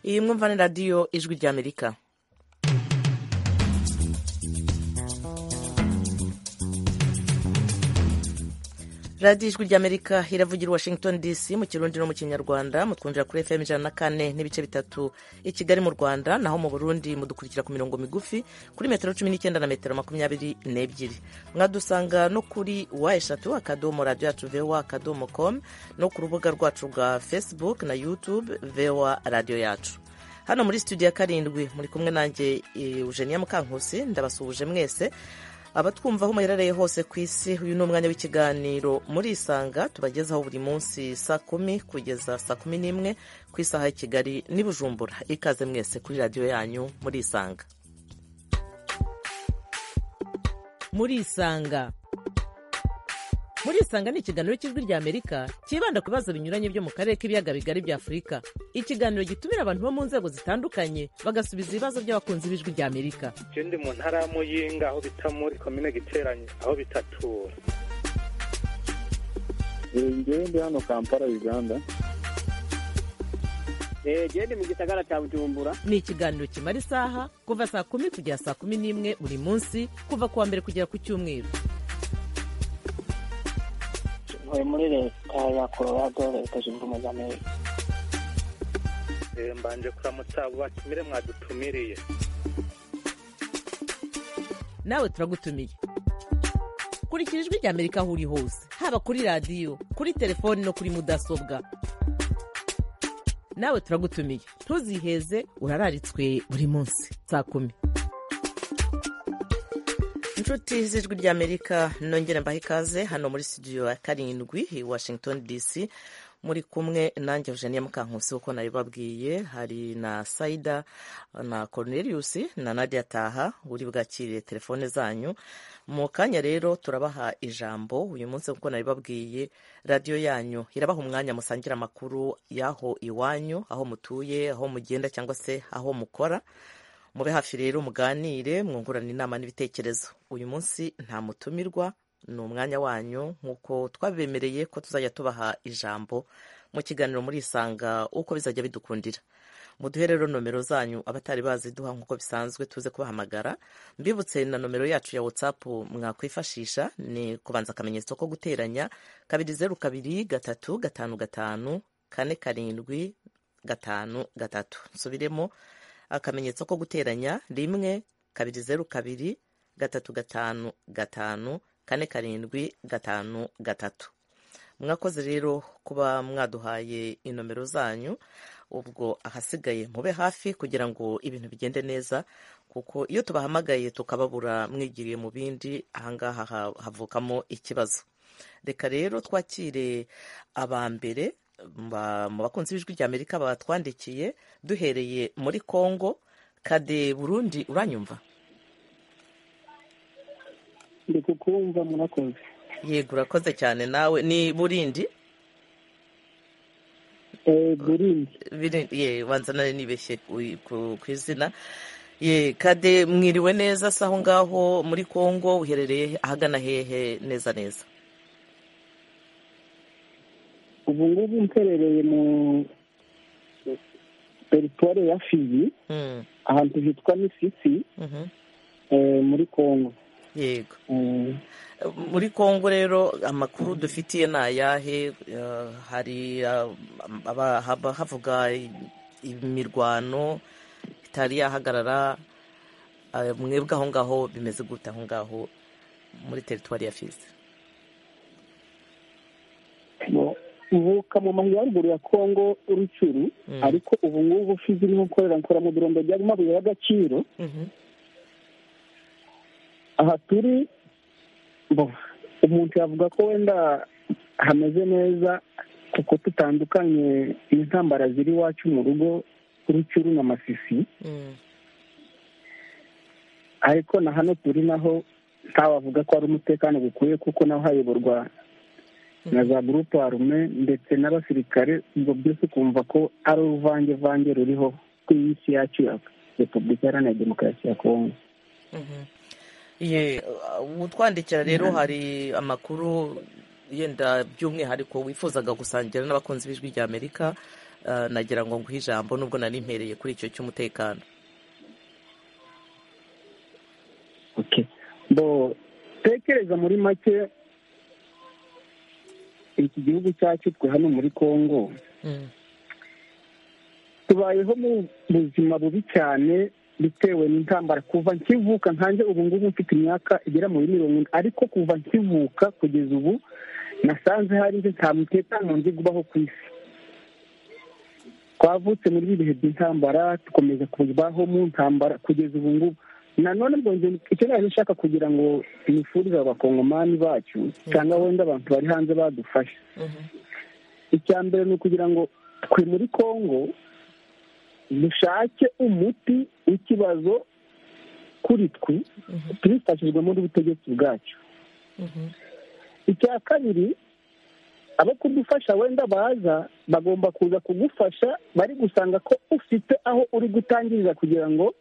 iyi mwumva ni radiyo ijwi ry'amerika radiyo ijwi ry'amerika iravugira washington dc mu kirundi no mu kinyarwanda mutwumvira kuri fm ijana na kane n'ibice bitatu i kigali mu rwanda naho mu burundi mudukurikira ku mirongo migufi kuri metero cumi n'icyenda na metero makumyabiri n'ebyiri mwadusanga no kuri wa eshatu akadomo radiyo yacu voa akadomo com no ku rubuga rwacu rwa facebook na youtube voa radiyo yacu hano muri studio ya karindwi muri kumwe nanjye eugenia mukankusi ndabasuhuje mwese abatwumvaho muherereye hose ku isi uyu ni umwanya w'ikiganiro muri isanga tubagezaho buri munsi saa kumi kugeza saa kumi n'imwe ku isaha ya kigali n'i bujumbura ikaze mwese kuri radiyo yanyu muri isanga muri isanga muri isanga ni ikiganiro cy'ijwi ry'amerika cyibanda ku bibazo binyuranye byo mu karere k'ibiyaga bigari bya afurika ikiganiro gitumira abantu bo mu nzego zitandukanye bagasubiza ibibazo by'abakunzi b'ijwi ry'amerika icyo ndi mu ntara ya muyinga aho bita muri komine giteranye aho bitatura njyewe ndi hano kampala uganda genda mu gisagara cya bujumbura ni ikiganiro kimara isaha kuva saa kumi kugera saa kumi n'imwe buri munsi kuva ku wa mbere kugera ku cyumweru ntuye muri leta ya colorado leta zunze ubumwe za amerika mbanje kuramutsa batumire mwadutumiriye nawe turagutumiye kurikira ijwi rya amerika aho uri hose haba kuri radiyo kuri telefoni no kuri mudasobwa nawe turagutumiye ntuziheze urararitswe buri munsi saa kumi inshuti z'ijwi ry'amerika nongere mbaha ikaze hano muri studio ya karindwi i washington dc muri kumwe nanjye eugenie mukankusi uko nabibabwiye hari na saida na cornelius na nadia taha uri bwakire telefone zanyu mu kanya rero turabaha ijambo uyu munsi kuko nabibabwiye radiyo yanyu irabaha umwanya musangira amakuru y'aho iwanyu aho mutuye aho mugenda cyangwa se aho mukora mube hafi rero muganire mwungurane inama n'ibitekerezo uyu munsi nta mutumirwa ni umwanya wanyu nk'uko twabemereye ko tuzajya tubaha ijambo mu kiganiro muri isanga uko bizajya bidukundira muduhe rero nomero zanyu abatari baziduha nk'uko bisanzwe tuze kubahamagara mbibutse na nomero yacu ya whatsapp mwakwifashisha ni kubanza akamenyetso ko guteranya kabiri zeru kabiri gatatu gatanu gatanu kane karindwi gatanu gatatu nsubiremo akamenyetso ko guteranya rimwe kabiri zeru kabiri gatatu gatanu gatanu kane karindwi gatanu gatatu mwakoze rero kuba mwaduhaye inomero zanyu ubwo ahasigaye mube hafi kugira ngo ibintu bigende neza kuko iyo tubahamagaye tukababura mwigiriye mu bindi ahangaha havukamo ikibazo reka rero twakire aba mbere mu bakunzi b'ijwi ry'amerika batwandikiye duhereye muri congo kade burundi uranyumva ndi kukumva murakoze yego urakoze cyane nawe ni burindi burindi banza nawe nibeshye ku izina kade mwiriwe neza se aho ngaho muri congo uherereye ahagana hehe neza neza ubu ngubu mperereye mu teritwari ya fizi ahantu hitwa misisi muri congo yego muri congo rero amakuru dufitiye ni ayahe hari havuga imirwano itari yahagarara mwebwe aho ngaho bimeze gute aho ngaho muri teritwari ya fizi uvuka mu majyaruguru ya kongo rucuru ariko ubu ngubu fizi irimo gukorera nkora mu birondo by'amabuye y'agaciro aha turi umuntu yavuga ko wenda hameze neza kuko tutandukanye n'intambara ziri iwacu mu rugo rucuru na masisi ariko na hano turi naho ntawavuga ko ari umutekano gukwiye kuko naho hayoborwa na za gurupe arume ndetse n'abasirikare ubwo byose ukumva ko ari uruvangevange ruriho ku isi yacu ya repubulika iharanira demokarasi ya kongo utwandikira rero hari amakuru yenda by'umwihariko wifuzaga gusangira n'abakunzi b'ijwi ry'amerika ah, nagira ngo nguhe ijambo nubwo nari mpereye kuri icyo cy'umutekano Okay. bo tekereza muri make iki gihugu cyacu twe hano muri congo Mm, tubayeho mu buzima bubi cyane bitewe n'intambara kuva nkivuka nkanjye ubu ngubu mfite imyaka igera muri mirongo ine ariko kuva nkivuka kugeza ubu nasanze hari nta mutekano nzi ubaho ku isi twavutse muri ibi bihe by'intambara dukomeza kubaho mu ntambara kugeza ubu ngubu nanone bwongera icyo nari nshaka kugira ngo imifurize abakongomani bacu cyangwa wenda abantu bari hanze badufashe mhm, icya mbere ni ukugira ngo twe muri congo dushake umuti w'ikibazo kuri twe mhm, tubifashijwemo n'ubutegetsi bwacu mhm, icya kabiri abo kudufasha wenda baza bagomba kuza kugufasha bari gusanga ko ufite aho uri gutangirira kugira ngo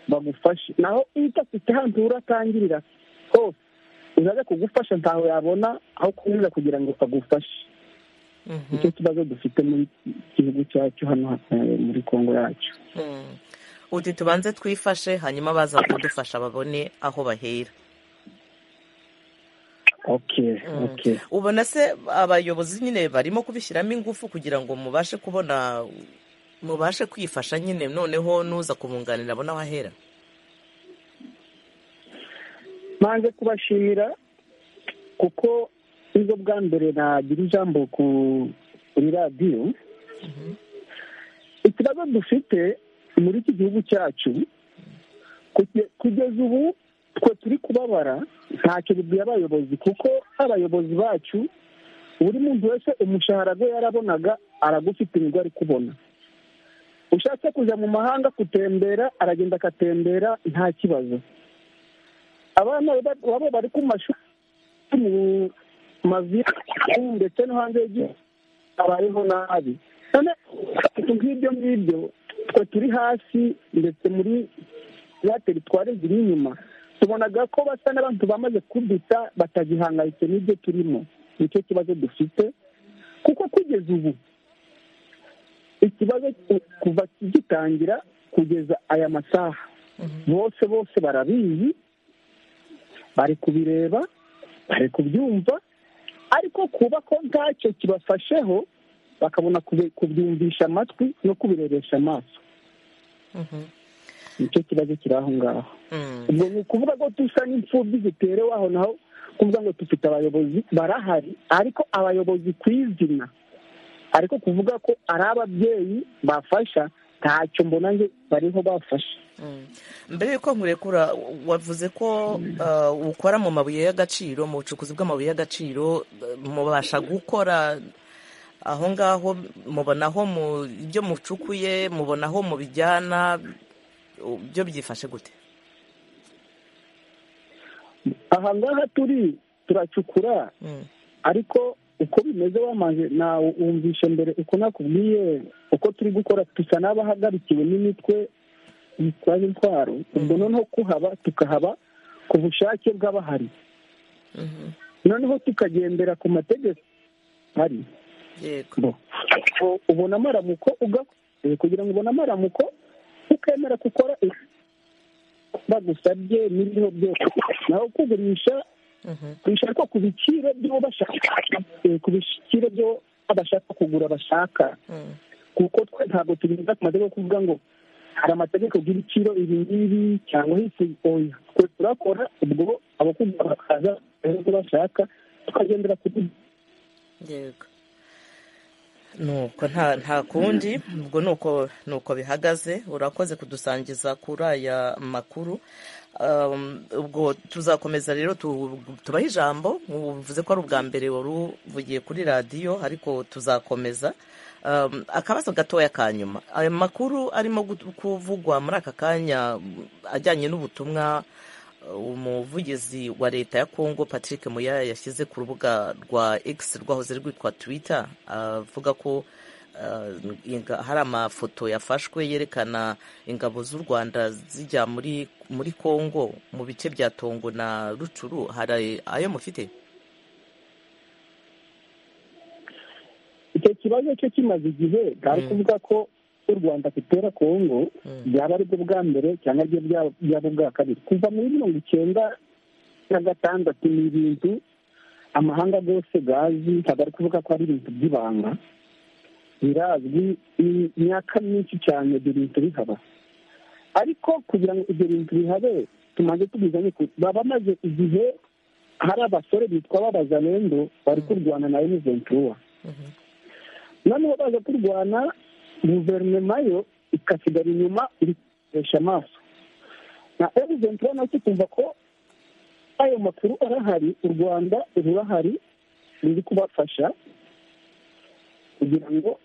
bagufashe naho iyo udafite ahantu uratangirira hose uzaza kugufasha ntaho yabona aho kunyura kugira ngo bagufashe mhm, nicyo kibazo dufite muri gihugu cyacu hano eh, muri kongo yacu mhm. uti tubanze twifashe hanyuma baza kudufasha babone aho bahera okay Mm. okay ubona se abayobozi nyine barimo kubishyiramo ingufu kugira ngo mubashe kubona mubashe kwifasha nyine noneho n'uza kubunganira abona aho ahera manze kubashimira kuko nizo bwa mbere nagira ijambo ku kuri radiyo ikibazo dufite muri iki gihugu cyacu kuge- kugeza ubu twe turi kubabara ntacyo bibwiye abayobozi kuko abayobozi bacu buri muntu wese umushahara we yarabonaga aragufite nibwo ari kubona ushatse kujya mu mahanga gutembera aragenda agatembera nta kibazo abana ba- babo bari ku mashuri mu maviyari ndetse no hanze y'igihugu abayeho nabi none ibintu nk'ibyo ngibyo twe turi hasi ndetse muri za teritwari ziri inyuma tubonaga ko basa n'abantu bamaze kuduta batagihangayitse n'ibyo turimo nicyo kibazo dufite kuko kugeza ubu ikibazo ku- kuva gitangira kugeza aya masaha bose bose barabizi bari kubireba bari kubyumva ariko kuba ko ntacyo kibafasheho bakabona kubi- kubyumvisha amatwi no kubirebesha amaso Mhm, nicyo kibazo kiri aho ngaho mhm. ubwo ni ukuvuga ko dusa n'imfubyi ziterewe aho naho kuvuga ngo dufite abayobozi barahari ariko abayobozi ku izina ariko kuvuga ko ari ababyeyi bafasha ntacyo mbona nge bariho bafasha Mm. mbere y'uko nkurekura wavuze ko uh, ukora mu mabuye y'agaciro mu bucukuzi bw'amabuye y'agaciro uh, mubasha gukora aho ngaho mubonaho mu ibyo mucukuye mubonaho mubijyana uh, byo byifashe gute aha ngaha turi turacukura Mm, ariko uko bimeze wamaze nawe wumvishe mbere uko nakubwiye uko turi gukora dusa n'abahagarikiwe n'imitwe yitwaje intwaro ubwo noneho kuhaba tukahaba ku bushake bw'abahari mhm. noneho tukagendera ku mategeko hari yego bo ubona amaramuko uga- eh, kugira ngo ubone amaramuko ukemera gukora ibyo bagusabye n'ibiriho byose naho kugurisha Mhm, bishaka ku biciro by'uwo bashaka eh, ku biciro byo abashaka kugura bashaka mm, kuko twe ntabwo turinda ku mategeko yo kuvuga ngo hari amategeko y'ibiciro ibi ngibi cyangwa hisi oya twe turakora ubwo abakugura bakaza bakagira ibyo bashaka tukagendera ku byo yego nuko nta nta kundi ubwo nuko nuko bihagaze urakoze kudusangiza kuri aya makuru Um, ubwo tuzakomeza rero tu- tubahe ijambo uvuze ko ari ubwa mbere wari uvugiye kuri radiyo ariko tuzakomeza Um, akabazo gatoya ka nyuma aya makuru arimo gut- kuvugwa muri aka kanya mm, ajyanye n'ubutumwa uh, umuvugizi wa leta ya kongo patrick muya yashyize ku rubuga rwa x rwahoze rwitwa twitter avuga ko uh, inga- hari amafoto yafashwe yerekana ingabo z'u rwanda zijya muri muri kongo mu bice bya tongo na rucuru hari ayo mufite icyo kibazo cyo kimaze igihe bwari kuvuga ko u rwanda gutera kongo byaba ari bwo bwa mbere cyangwa ari byo byaba ubwa kabiri kuva muri mirongo icyenda na gatandatu ni ibintu amahanga yose gazi ntabwo ari kuvuga ko ari ibintu by'ibanga birazwi imyaka myinshi cyane ibyo bintu bihaba ariko kugira ngo ibyo bintu bihabe tumaze tubizanye baba bamaze igihe hari abasore bitwa b'abazalendo bari kurwana na eni ventura noneho baza kurwana guverinoma yo ikasigara inyuma ikoresha amaso na eni ventura nacyo kumva ko ayo makuru arahari u rwanda rurahari ruri kubafasha kugira ngo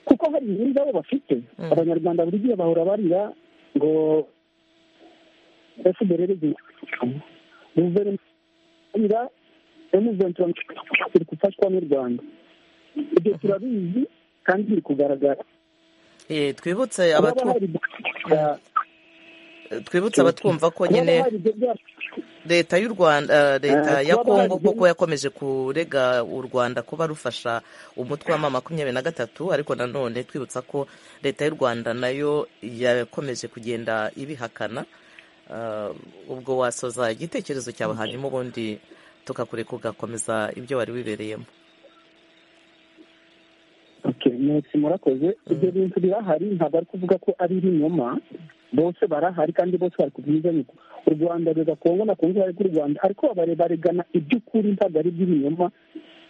kuko hari inkuru zabo bafite abanyarwanda buri gihe bahora barira ngo fdr guverinoma emuventura iri gufashwa n'u rwanda ibyo turabizi kandi biri kugaragara twibutse twibutse abatwumva ko nyine leta y'u rwanda leta ya kongo kuko yakomeje kurega u rwanda kuba rufasha umutwe wa makumyabiri na gatatu ariko nanone twibutsa ko leta y'u rwanda nayo yakomeje kugenda ibihakana ubwo wasoza igitekerezo cyawe hanyuma ubundi tukakure kugakomeza ibyo wari wibereyemo murakoze ibyo bintu birahari ntabwo ari kuvuga ko ari ibinyoma bose barahari kandi bose bari kubyizanye u rwanda rega kongo na kongo bari ku rwanda ariko baregana iby'ukuri ntabwo ari iby'ibinyoma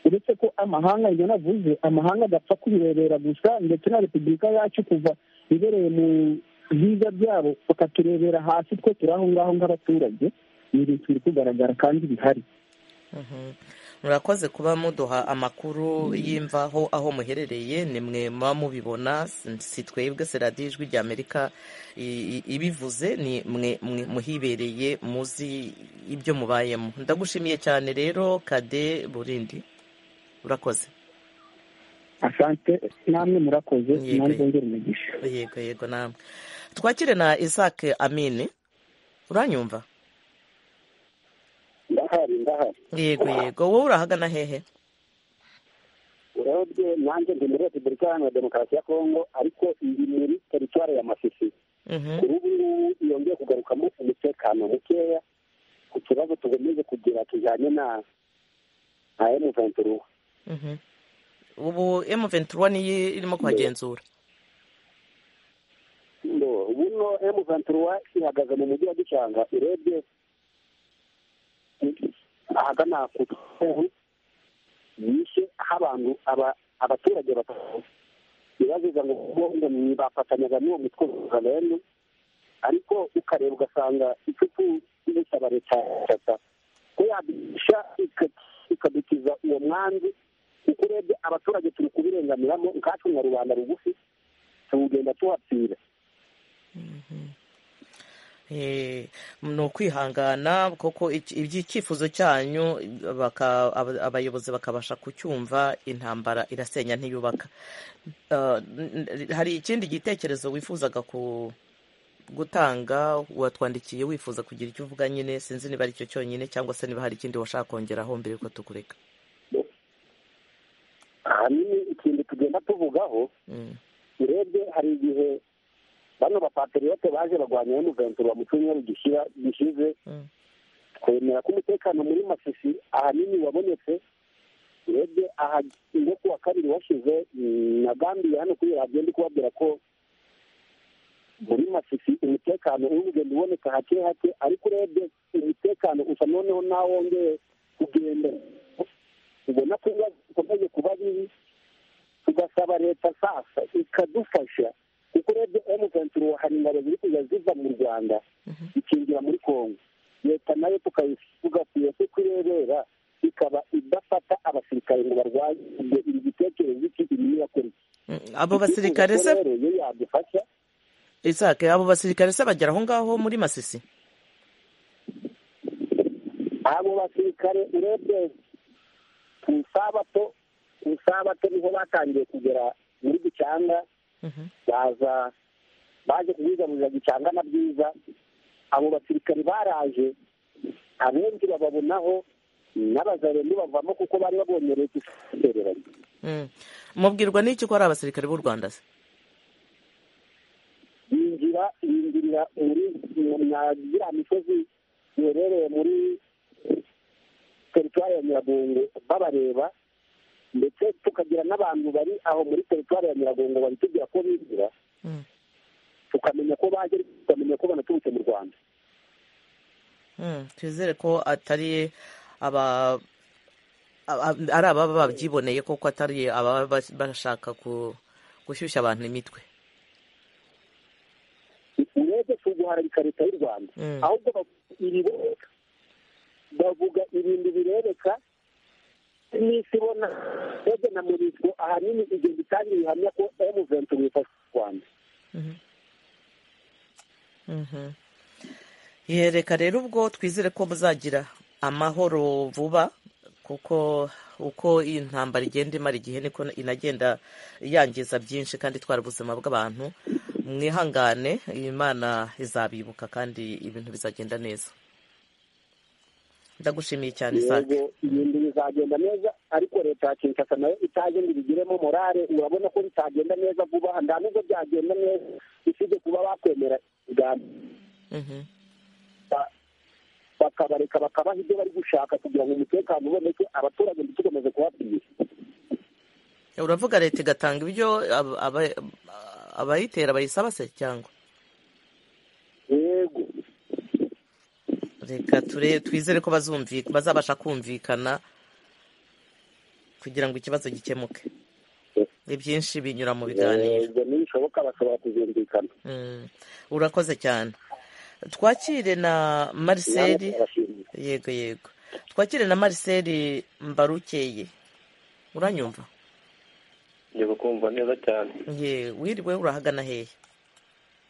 uretse ko amahanga ibyo navuze amahanga agapfa kubirebera gusa ndetse na repubulika yacu kuva ibereye mu byiza byabo bakaturebera hasi twe turi aho ngaho nk'abaturage ni ibintu biri kugaragara kandi bihari murakoze kuba muduha amakuru y'imvaho aho muherereye ni mwe muba mubibona si twebwe seradiyo ijwi ry'amerika ibivuze ni mwe muhibereye muzi ibyo mubayemo ndagushimiye cyane rero kade burindi urakoze asante namwe murakoze nanjye ngera umugisha yego yego namwe twakire na isaac amini uranyumva ndahari ndahari yego yego wowe urahagana hehe urebye nanjye ndi muri repubulika iharanira demokarasi ya kongo ariko ndi muri teritwari ya masisi kuri ubu ngubu yongeye kugarukamo umutekano mukeya ku kibazo tugamije kugira tujyanye na na emu venturuwa ubu emu venturuwa niyo irimo kuhagenzura ubuno emu venturuwa ihagaze mu mujyi wa gicanga urebye ahagana ku kivu yishe aho abantu abaturage batatu bibaziza ngo ngo bafatanyaga n'uwo mitwe rero ariko ukareba ugasanga icupu risaba leta ya ko yabisha ikadukiza uwo mwanzi kuko urebye abaturage turi kubirenganiramo nkacu na rubanda rugufi tuwugenda tuwapfira ni ukwihangana kuko iby'icyifuzo cyanyu abayobozi bakabasha kucyumva intambara irasenya ntiyubaka hari ikindi gitekerezo wifuzaga gutanga watwandikiye wifuza kugira icyo uvuga nyine sinzi niba ari cyo cyonyine cyangwa se niba hari ikindi washaka kongeraho mbere yuko tukureka ahanini ikintu tugenda tuvugaho urebye hari igihe bano bapateriyote baje barwanya emuventura mu cyumweru gishize twemera ko umutekano muri masisi ahanini wabonetse urebye aha ngo kuwa kabiri washize nagambiye hano kuri radiyo ndi kubabwira ko muri masisi umutekano uri kugenda uboneka hake hake ariko urebye umutekano usa noneho ntawongeye kugenda ubona ko bikomeje kuba bibi tugasaba leta sasa ikadufasha kuko urebye emutiyeni hari ingabo ziri kujya ziva mu rwanda zikinjira muri kongo leta nayo tugakwiye ko kurebera ikaba idafata abasirikare ngo barwanye iri gitekerezo iki iri niyakora abo basirikare se iyo yadufasha isake abo basirikare se bagera aho ngaho muri masisi abo basirikare urebye ku isabato ku isabato niho batangiye kugera muri gicanga baza baje kubigarurira gicanga na byiza abo basirikari baraje abenshi bababonaho n'abazarendo bavamo kuko bari babonye leta isereranye mubwirwa n'iki ko ari abasirikare b'u rwanda se yinjira yinjirira muri nagira misozi yerereye muri teritwari ya nyiragongo babareba ndetse tukagira n'abantu bari aho muri teritwari ya nyiragongo babitubwira ko binjira tukamenya ko baje tukamenya ko banaturutse mu rwanda twizere ko atari aba ari ababa babyiboneye koko atari ababa bashaka gushyushya abantu imitwe urebye si uguharabika leta y'u rwanda ahubwo ibibereka bavuga ibintu birebeka n'isi ibona ndetse na murisgo ahanini igenda itanga ibihamya ko emu venturi yifasha u rwanda yereka rero ubwo twizere ko muzagira amahoro vuba kuko uko intambara igenda imara igihe niko inagenda yangiza byinshi kandi itwara ubuzima bw'abantu mwihangane imana izabibuka kandi ibintu bizagenda neza ndagushimiye cyane isake yego ibintu bizagenda neza ariko leta ya kinshasa nayo itaje ngo ibigiremo morale urabona ko bitagenda neza vuba nta nubwo byagenda neza usibye kuba bakwemera ibiganiro Mhm. bakabareka bakabaha ibyo bari gushaka kugira ngo umutekano uboneke abaturage ntitukomeze kubabwira uravuga leta igatanga ibyo aba- aba- abayitera bayisaba se cyangwa yego reka ture twizere ko bazumvi- bazabasha kumvikana kugira ngo ikibazo gikemuke ni byinshi binyura mu biganiro yego nibishoboka bashobora kuzumvikana Mm. urakoze cyane twakire na mariseli yego yego twakire na mariseli mbarukeye uranyumva ngiye kumva neza cyane ye wiriwe urahagana hehe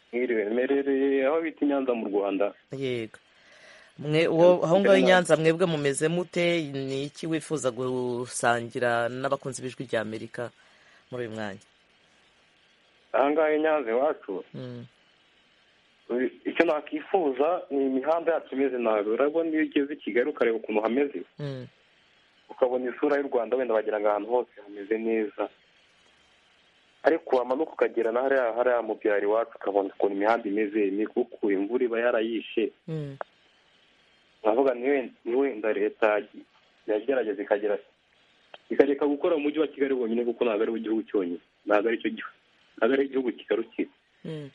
mwiriwe mperereye aho bita i Nyanza mu rwanda yego mwe uwo aho ngaho i nyanza mwebwe mumeze mute ni iki wifuza gusangira n'abakunzi b'ijwi rya amerika muri uyu mwanya aha ngaha i Nyanza iwacu Mm. uri- icyo nakwifuza ni imihanda yacu imeze nabi urabona iyo ugeze i kigali ukareba ukuntu hameze Mm. ukabona isura y'u rwanda wenda wagira ngo ahantu hose hameze neza ariko wamanuka ukagera na hariya hariya mu byaro iwacu ukabona ukuntu imihanda imeze imikuku imvura iba yarayishe Mm. uravuga ni wen- ni wenda leta yagerageza ikagera ikareka gukora mu mujyi wa kigali wonyine kuko ntabwo ari wo gihugu cyonyine ntabwo ari cyo gihugu ntabwo ari igihugu kigarukiye Mm.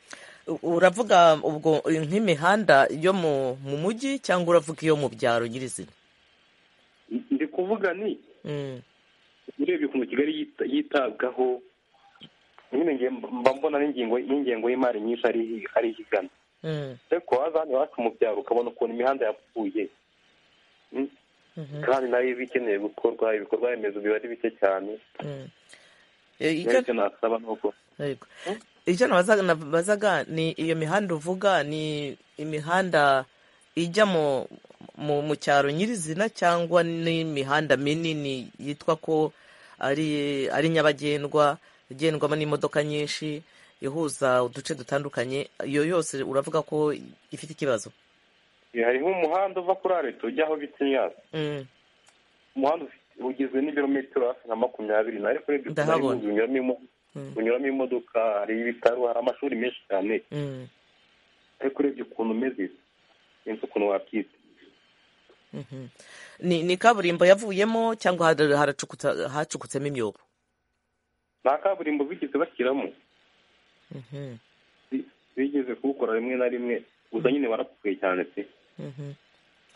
U- uravuga ubwo nk'imihanda yo mu mu mujyi cyangwa uravuga iyo mu byaro nyirizina Ndi- ndi kuvuga ni Mm. urebye ukuntu kigali yita- yitabwaho nyine nge- mba mbona n'ingingo n'ingengo y'imari nyinshi ari- ari higana Mm. ariko waza hano iwacu mu byaro ukabona ukuntu imihanda yapfuye Mm. Mhm. kandi nayo iba ikeneye gukorwa ibikorwa remezo biba ari bike cyane Mm. E, icyo- nicyo nasaba ni uko Yego. icyo nabazaga nabazaga ni iyo mihanda uvuga ni imihanda ijya mu mu mu cyaro nyirizina cyangwa n'imihanda minini yitwa ko ari ari nyabagendwa igendwamo n'imodoka nyinshi ihuza uduce dutandukanye iyo yose uravuga ko ifite ikibazo hari nk'umuhanda uva kuri areta ujya aho bita imyaka Mm, umuhanda ufite- ugizwe n'ibirometero hafi nka makumyabiri na ariko urebye ukuntu ari Ndahabona. wuzuye unyuramo imo- Mm. unyuramo imodoka hari ibitaro hari amashuri menshi cyane mm, ariko urebye ukuntu umeze sinzi ukuntu wakwita mhm. ni ni kaburimbo yavuyemo cyangwa har- haracukutsa- hacukutsemo imyobo nta kaburimbo bigeze bashyiramo Mhm. bi- bigeze kuwukora rimwe na rimwe gusa nyine warapfuye cyane pe Mhm.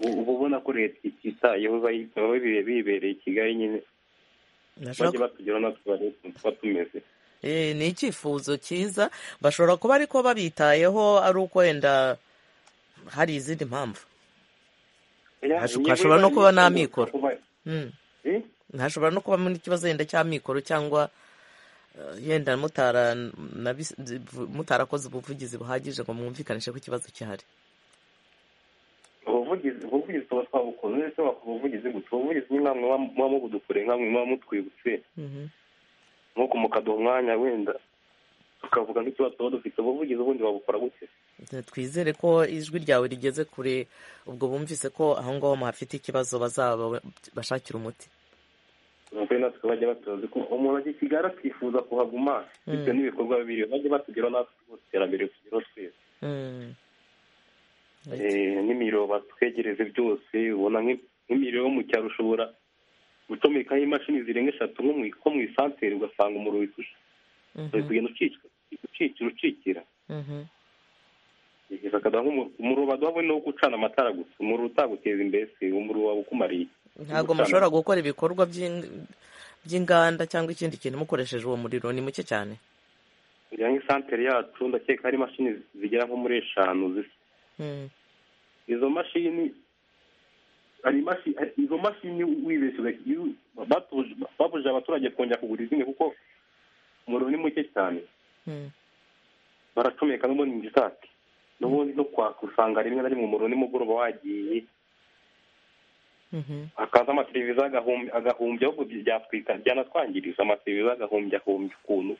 U- uba ubona ko leta ititayeho bayi- baba bibe- bibereye i kigali nyine Nashaka- bajye batugira natwe barebe ukuntu tuba tumeze Eh, ni icyifuzo cyiza bashobora kuba ariko babitayeho ari uko wenda hari izindi mpamvu Hasho- hashobora no kuba nta mikoro. Mm. Eh? hashobora no kubamo n'ikibazo yenda cy'amikoro cyangwa eh, yenda mutara nabis- mutarakoze ubuvugizi buhagije ngo mwumvikanishe ko ikibazo gihari ubuvugizi ubuvugizi tuba twabukoze ndetse bakora ubuvugizi gusa ubuvugizi ni namwe muba mubudukure nkamwe muba mutwibutse Mhm. nuko mukaduha umwanya wenda tukavuga nk'ikibazo tuba dufite ubuvugizi ubundi babukora gute twizere ko ijwi ryawe rigeze kure ubwo bumvise ko aho ngaho muhafite ikibazo bazaba bashakira umuti kuri natwe bajya batuzi ko umuntu ajya i kigali akifuza kuhaguma bitewe n'ibikorwa biriho bajya batugeraho natwe rwose iterambere tugeraho twese n'imiriro batwegereze byose ubona nk'imiriro yo mu cyaro ushobora gucomekaho imashini zirenga eshatu nko mu isantere ugasanga umuriro witusha uri kugenda ucikira ucikira bakaduha umuriro baduha ni uwo gucana amatara gusa umuriro utaguteza imbere si umuriro wawe ukumariye ntabwo mushobora gukora ibikorwa by'inganda cyangwa ikindi kintu mukoresheje uwo muriro ni muke cyane kugira ngo isantere yacu ndakeka hari imashini zigera nko muri eshanu zisa izo mashini hari izo mashini wibeshye babujije abaturage kongera kugura izindi kuko umuriro ni muke cyane baracomeka no muri ingitati n'ubundi no kwaka usanga rimwe na rimwe umuriro nimugoroba wagiye hakaza amateleviziyo agahumbya ahubwo byatwika byanatwangiriza amateleviziyo agahumbya ahumbya ukuntu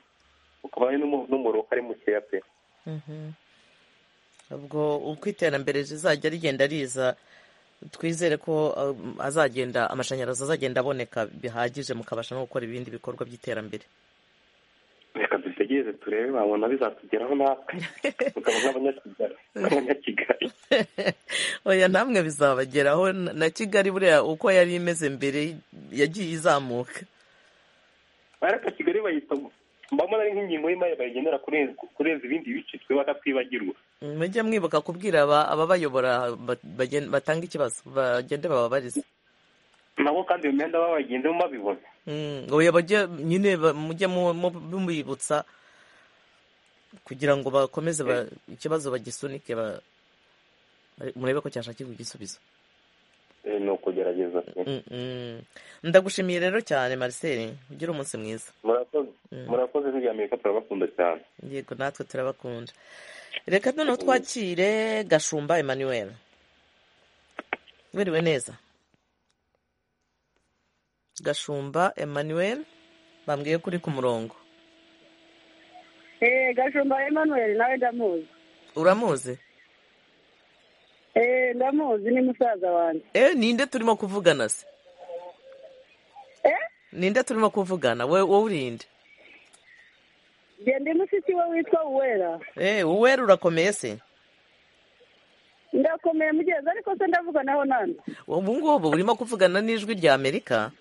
ukaba n'umuriro ari mukeya pe ubwo uko iterambere rizajya rigenda riza twizere ko azagenda amashanyarazi azagenda aboneka bihagije mukabasha no gukora ibindi bikorwa by'iterambere reka dutegereze turebe babona bizatugeraho natwe tukaba nk'abanyakigali oya namwe bizabageraho na kigali buriya uko yari imeze mbere yagiye izamuka ariko kigali bayita mbabona ari nk'ingingo y'imari bayigenera kurenza ibindi bice twe batatwibagirwa mujye mwibuka kubwira ababayobora batanga ikibazo bagende bababarize nabo kandi iyo myenda baba bayigendemo babibona oya bajye nyine mujye mubibutsa kugira ngo bakomeze ikibazo bagisunike murebe ko cyashakirwa igisubizo ni ukugerageza ndagushimiye rero cyane marcel ugira umunsi mwiza murakoze hirya amerika turabakunda cyane yego natwe turabakunda reka noneho twakire gashumba emmanuel wiriwe neza gashumba emmanuel bambwiye ko uri ku murongo eee gashumba emmanuel nawe ndamuzi uramuzi eee ndamuzi ni musaza wanjye eee ninde turimo kuvugana se eee ninde turimo kuvugana wowe urinde genda mushiki we witwa uwera eee uwera urakomeye se ndakomeye mugenzi ariko se ndavuganaho nande ubu ngubu urimo kuvugana n'ijwi rya amerika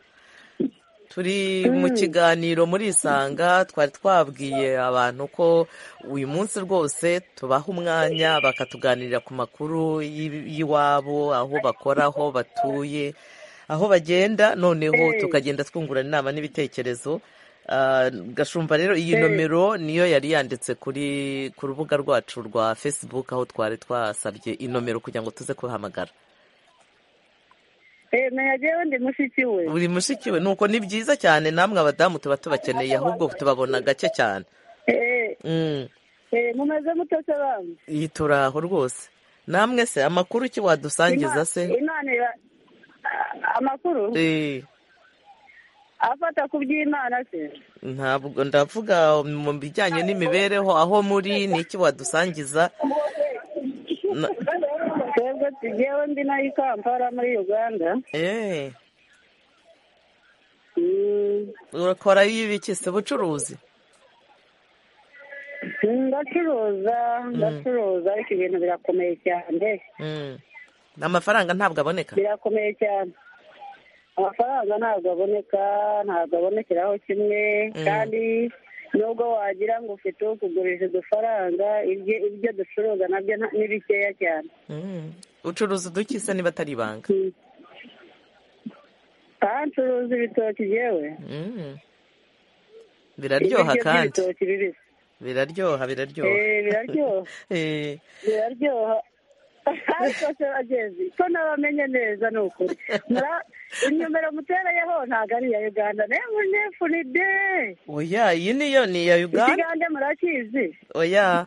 turi mu kiganiro muri isanga twari twabwiye abantu ko uyu munsi rwose tubaha umwanya bakatuganirira ku makuru y'iwabo aho bakora aho batuye aho bagenda noneho tukagenda twungurana inama n'ibitekerezo gashumba rero iyi nomero niyo yari yanditse kuri ku rubuga rwacu rwa facebook aho twari twasabye inomero kugira ngo tuze kubahamagara ntayagewe ndi mushiki we buri mushiki we nuko ni byiza cyane namwe abadamu tuba tubakeneye ahubwo tubabona gake cyane mumeze mutose bamwe iyi turaho rwose namwe se amakuru ki wadusangiza se amakuru afata ku by'imana se ntabwo ndavuga mu bijyanye n'imibereho aho muri ni iki wadusangiza twebwe tugewe ndi nayo i kampala muri uganda urakora y'ibikise ubucuruzi ndacuruza ndacuruza ariko ibintu birakomeye cyane amafaranga ntabwo aboneka birakomeye cyane amafaranga ntabwo aboneka ntabwo abonekeraho kimwe kandi nubwo wagira ngo ufite uwo kugurisha udufaranga ibyo ducuruza nabyo ni bikeya cyane ucuruza udukisa niba atari ibanga aha ncuruza ibitoki yewe biraryoha kandi biraryoha biraryoha biraryoha biraryoha ariko se bagezi ko nabamenye neza ni ukuri inyomero muterayeho ntabwo ari iya uganda nefu nefu ni de oya iyi niyo ni iya uganda ikigande murakizi oya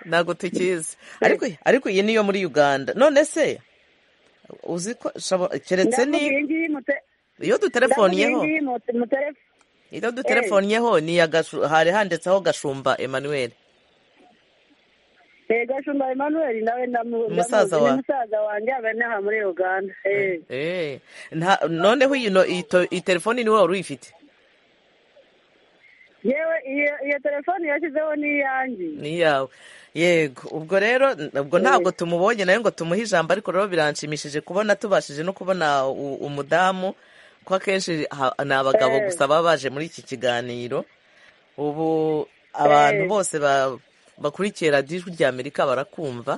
ntabwo tukizi ariko ariko iyi niyo muri uganda none se uzi ko keretse ni iyo duterefoniyeho iyo duterefoniyeho ni iya hari handitseho gashumba emmanuel gashumba emmanuel nawe ndamuzi Umusaza wa- ni musaza wanjye aba inaha muri uganda Eh, Eh, nta- noneho iyi no- iyi to- iyi telefoni ni wowe wari uyifite yewe iyo iyo telefone yashyizeho n'iyanjye ni iyawe yego ubwo rero ubwo ntabwo tumubonye nawe ngo tumuhe ijambo ariko rero biranshimishije kubona tubashije no kubona u- umudamu ko akenshi ha- ni abagabo Eh. gusa baba baje muri iki kiganiro ubu abantu Eh. bose ba- bakurikiye radiyo ijwi ry'amerika barakumva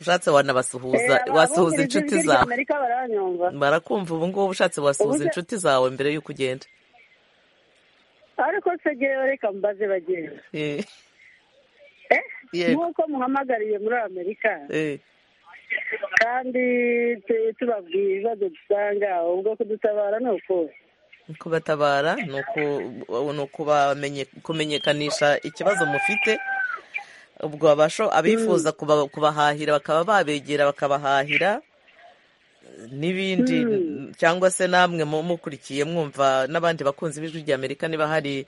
ushatse wanabasuhuza Eh, wasuhuza abumviriza inshuti ijwi zawe ry'Amerika baranyumva barakumva ubu ngubu ushatse wasuhuza Ubuze- inshuti zawe mbere y'uko ugenda ariko se gewe reka mbaze bagenda Eh, Eh, Yego. nk'uko muhamagariye muri amerika eh, kandi tu- tubabwiye ibibazo dusanga ubwo kudutabara ni ukuri kubatabara ni uku- ni ukubamenye- kumenyekanisha ikibazo mufite ubwo abasho abifuza kuba- kubahahira bakaba babegera bakabahahira n'ibindi cyangwa se namwe mu- mukurikiye mwumva n'abandi bakunzi b'ijwi rya amerika niba hari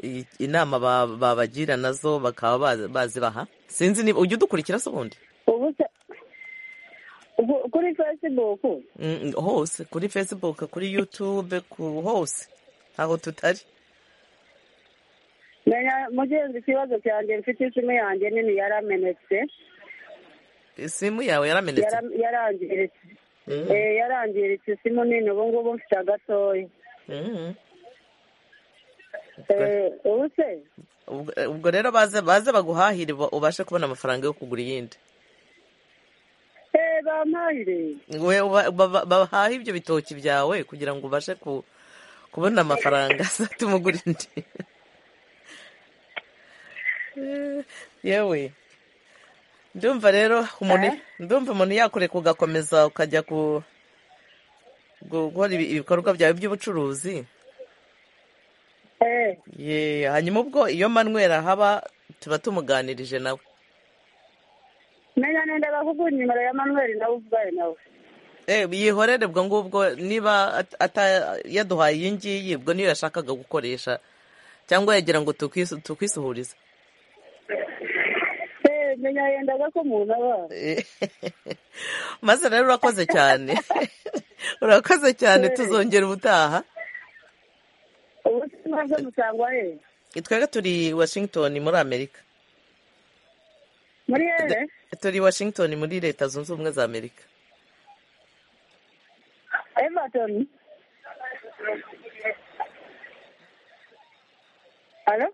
i- inama ba- babagira nazo bakaba bazi- bazibaha sinzi niba ujya udukurikira se ubundi ubu se ubu- kuri facebook Mm, hose kuri facebook kuri youtube ku hose aho tutari menya mugenzi ikibazo cyanjye mfite isimu yanjye nini yaramenetse isimu yawe yaramenetse yara- yarangiritse Mm. Eh, yarangiritse isimu nini ubu ngubu mfite agatoya Mm. Eh, ubu se ubwo ubwo rero baze baze baguhahire uba- ubashe kubona amafaranga yo kugura iyindi eh, bampahire we uba- baba- bahahe ibyo bitoki byawe kugira ngo ubashe ku- kubona amafaranga azatuma ugura indi Eh, yewe ndumva rero umuntu Eh? ndumva umuntu yakureka ugakomeza ukajya ku gukora ibi- ibikorwa byawe by'ubucuruzi Eh, Ye, hanyuma ubwo iyo manywera ahaba tuba tumuganirije nawe menya nenda bakuguha nimero ya manuel nawe uvugane nawe Eh, yihorere ubwo ngubwo niba at- ata- yaduhaye iyi ngiyi ubwo niyo yashakaga gukoresha cyangwa yagira ngo tukwisu- tukwisuhurize Eh, menya yendaga ko umuntu aba Eh, maze rero urakoze cyane urakoze cyane tuzongera ubutaha ubu se mwaze musangwa he twebwe turi washington muri amerika muri here turi washington muri leta zunze ubumwe za amerika everton alo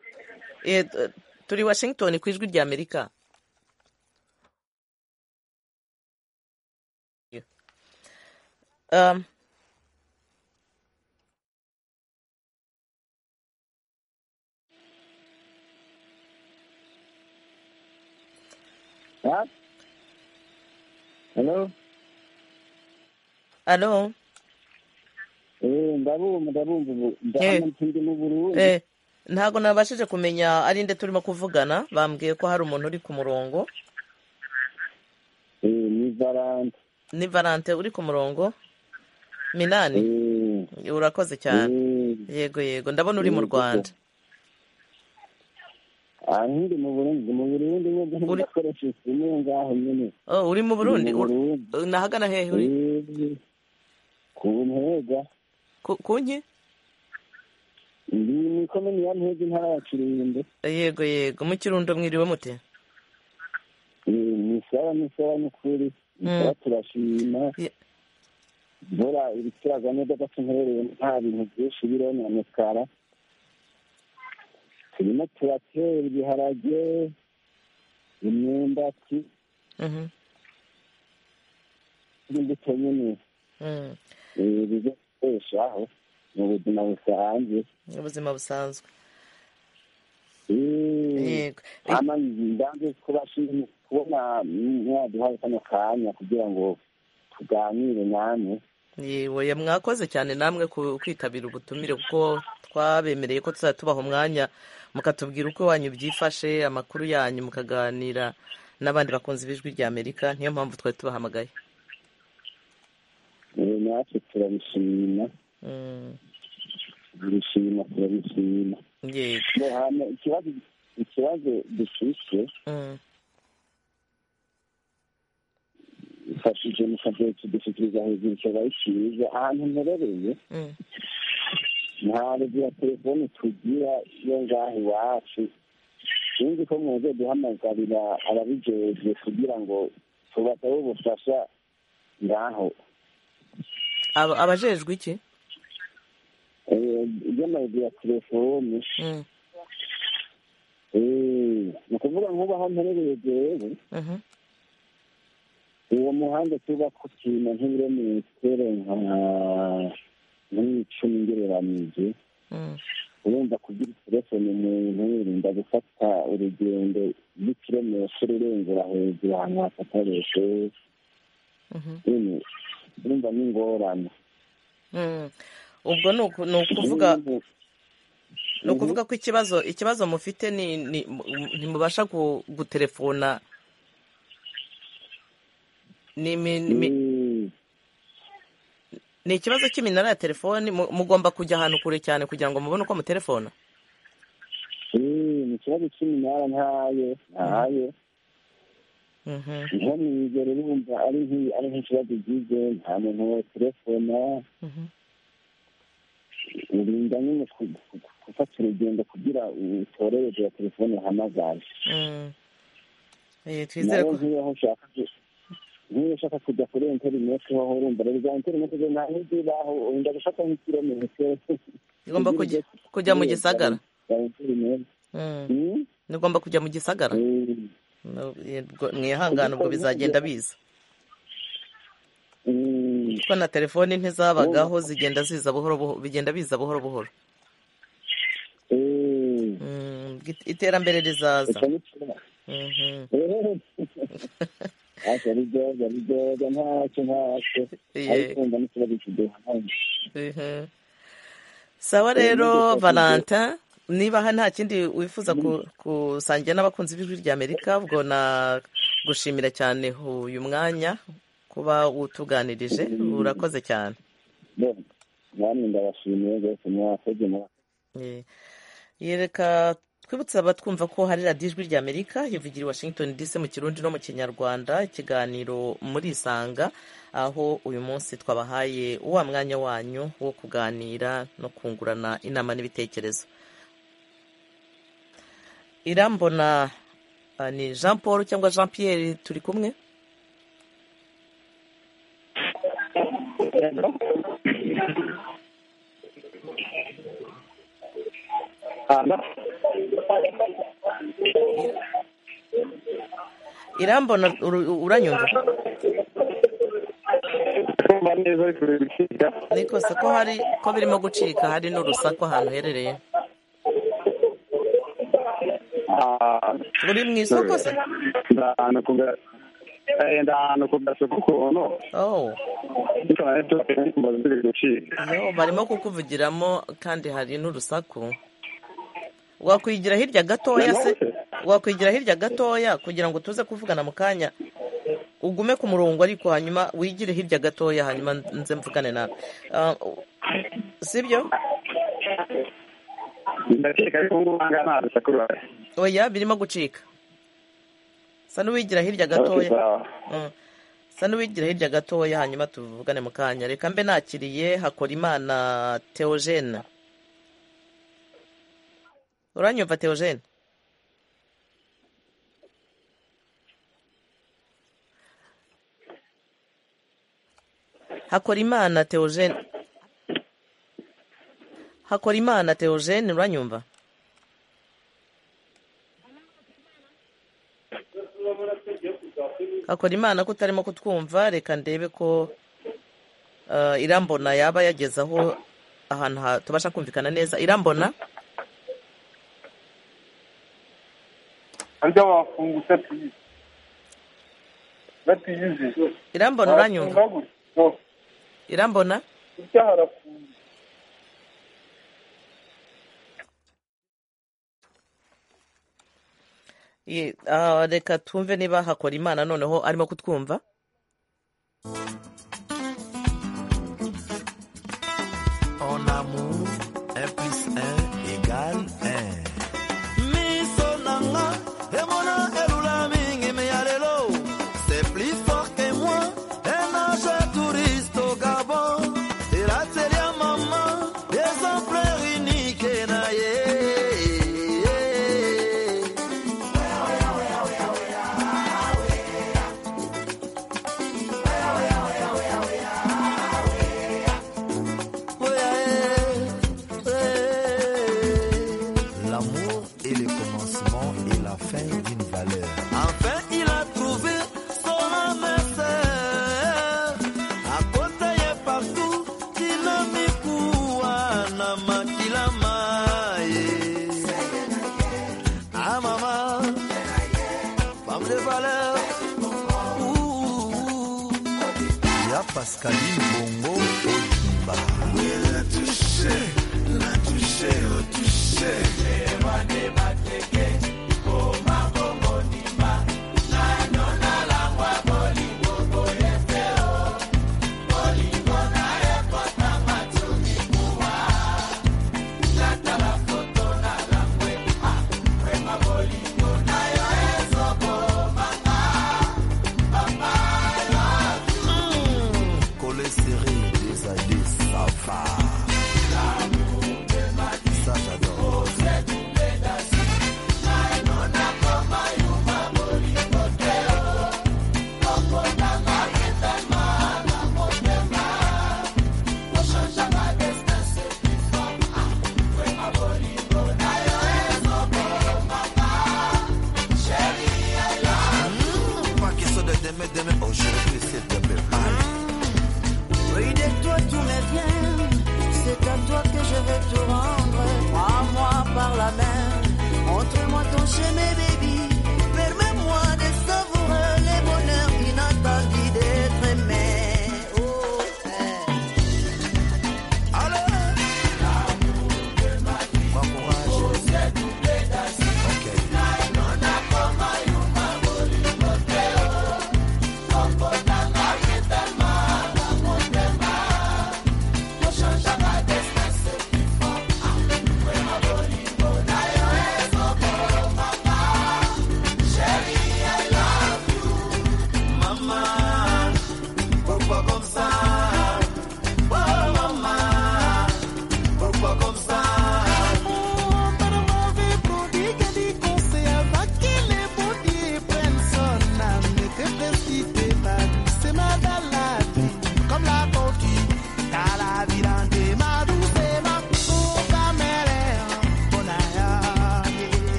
Eh, t- turi washington ku ijwi rya amerika Um, Ah? Hello? alo Eh, ndabumva ndabumva ubu Eh. ndabona ndi mu Burundi Eh, ntabwo nabashije kumenya ari nde turimo kuvugana bambwiye ko hari umuntu uri ku murongo eh ni Valante ni valante uri ku murongo minani eh urakoze cyane eh yego yego ndabona uri mu rwanda ahindi mu Burundi mu Burundi n'ubwo Uri- ndakoresha isimu ngaho nyine Oh, uri mu burundi Ndi mu Ur- Burundi nahagana hehe uri eh ku ntega Ku- ku nki ndi mu komini ya Ntega intara ya Kirundo yego yego mu kirundo mwiriwe mute Eh, ni sawa ni sawa ni kuri ni Mm. sawa turashima Ye- bora ibitiraga neza gato nherereye nta bintu byinshi biriho na mekara turimo turatera ibiharage imyumbati Mhm, n'imbuto nyine mhm. eh, bizakoreshaho mu buzima busanzwe ubuzima busanzwe Eh, yego Eh, ama ndanze kubashimye kubona mwaduhaye kano kanya kugira ngo tuganire namwe yewe ya- mwakoze cyane namwe ku- kwitabira ubutumire kuko twabemereye ko tuzajya tubaha umwanya mukatubwira uko iwanyu byifashe amakuru yanyu mukaganira n'abandi bakunzi b'ijwi rya amerika niyo mpamvu twari tubahamagaye Eh, natwe turabishima Mm, turabishima turabishima yego Ngo hama ikibazo ikibazo dufise Mm, ifashije n'ifashe kudushyikiriza hejuru ikaba ishyirirwa ahantu nterereye nta rugi ya telefoni tugira iyo ngaho iwacu sinzi ko mwebwe duhamagarira ababijejwe kugira ngo tubasabe ubufasha ngaho abajejwe iki iby'amayidi ya telefoni ni ukuvuga nk'ubu aho mperereye jewe uwo muhanda tuba ku kintu nk'ibirometero nka nk'icumi ngereranije urumva kugira telefone umuntu yirinda gufata urugendo rw'ikirometero urengera hejuru ahantu hatakoreshwe urumva ni ingorane ubwo ni ukuvuga ni ukuvuga ko ikibazo ikibazo mufite ntimubasha guterefona ni ikibazo cy'iminara ya telefoni mugomba kujya ahantu kure cyane kugira ngo mubone uko muterefona ni ikibazo cy'iminara ntayo ntayo nko mu ijoro urumva ari nk'ikibazo gize nta muntu waterefona urinda nyine gufata urugendo kugira utorereze ya telefone uhamagaye twizere ko nk'iyo aho ushaka niba ushaka kujya kuri interineti waho urumva rero za interineti zo nta ntizibaho wenda gufata nk'ikirometero igomba kujya mu gisagara za interineti nigomba kujya mu gisagara mwihangane ubwo bizagenda biza kuko na telefoni ntizabagaho zigenda ziza buhoro buhoro bigenda biza buhoro buhoro iterambere rizaza ntacyo ari byoza ari byoza ntacyo ntacyo ariko wumva n'ikibazo kiduhanye sawa rero valentin niba nta kindi wifuza gusangira n'abakunzi b'ijwi ry'amerika ubwo nagushimira cyane uyu mwanya kuba utuganirije urakoze cyane namwe ndabashimiye rwose mwakoze yereka twibutse abatwumva ko hari radiyo ijwi ry'amerika ivugira i washington dc mu kirundi no mu kinyarwanda ikiganiro muri isanga aho uyu munsi twabahaye wa mwanya wanyu wo kuganira no kungurana inama n'ibitekerezo irambona ni jean paul cyangwa jean pierre turi kumwe irambona uranyumva ariko si ko hari ko birimo gucika hari n'urusaku ahantu uherereye uri mu isoko se enda ahantu ku gasoko ukuntu barimo kukuvugiramo kandi hari n'urusaku wakwigira hirya gatoya se wakwigira hirya gatoya kugira ngo tuze kuvugana mu kanya ugume ku murongo ariko hanyuma wigire hirya gatoya hanyuma nze mvugane nawe sibyo ndakeka ariko ubu ngubu nta rusaku ruhari oya birimo gucika sa n'uwigira hirya gatoya sa n'uwigira hirya gatoya hanyuma tuvugane mu kanya reka mbe nakiriye hakora imana teogene uranyumva teogene hakora imana teogene hakora imana teogene uranyumva hakora imana ko utarimo kutwumva reka ndebe ko irambona yaba yageze aho ahantu tubasha kumvikana neza irambona harya wafungutse tuyizi batiyizi irambona uranyumva irambona ujya harafunze reka twumve niba hakora imana noneho arimo kutwumva En amour, un plus un égale un. Miso nanga, emona elula mingi me yalelo. C'est plus fort que moi. Pascaline Bongo Odiba. Oui, là tu sais, là tu sais, oh tu Collet serré, des années, ça va. Ça j'adore. Pas question de demain, demain, aujourd'hui, c'est demain. Oui, de toi tout me vient, c'est à toi que je vais tout rendre. Prends-moi par la main, montre-moi ton chemin, baby. Permets-moi de savourer les bonheurs inattendus d'être aimé. Oh, eh.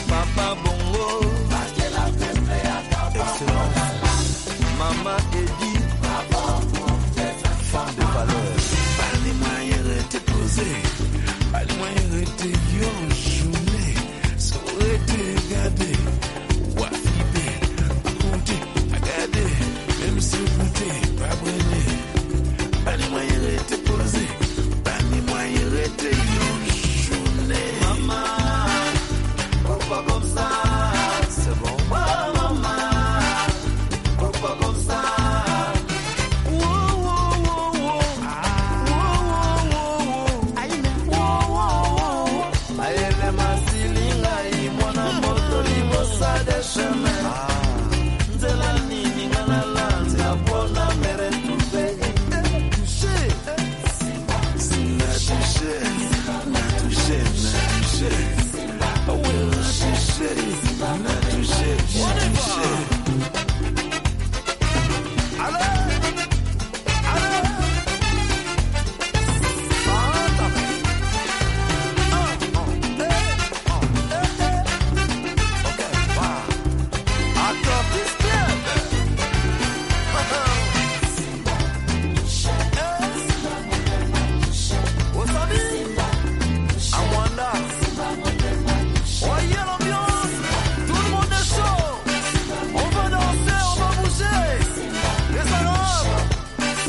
Papa Bongo, Excellence, Maman Eddy, femme de valeur. Parle-moi hier et te poser, parle-moi hier et te yon journée, sourire te garder, ou à flipper, compter, regarder, même si vous t'es pas brûlé. Parle-moi hier et te poser, parle-moi hier et te yon journée. Maman. Pourquoi comme ça C'est bon. Oh maman, pourquoi comme ça Wow, wow, wow, wow. Wow, wow, wow. Wow, wow, wow. Ayele masilinga hii, mwana moto libosa de chemin. Nzela nini ngalala, nzapona mere tupe. Eh, touché. Sina touché, na touché, na touché. Voyez l'ambiance, tout le monde est chaud. On va danser, on va bouger. Les Arabes,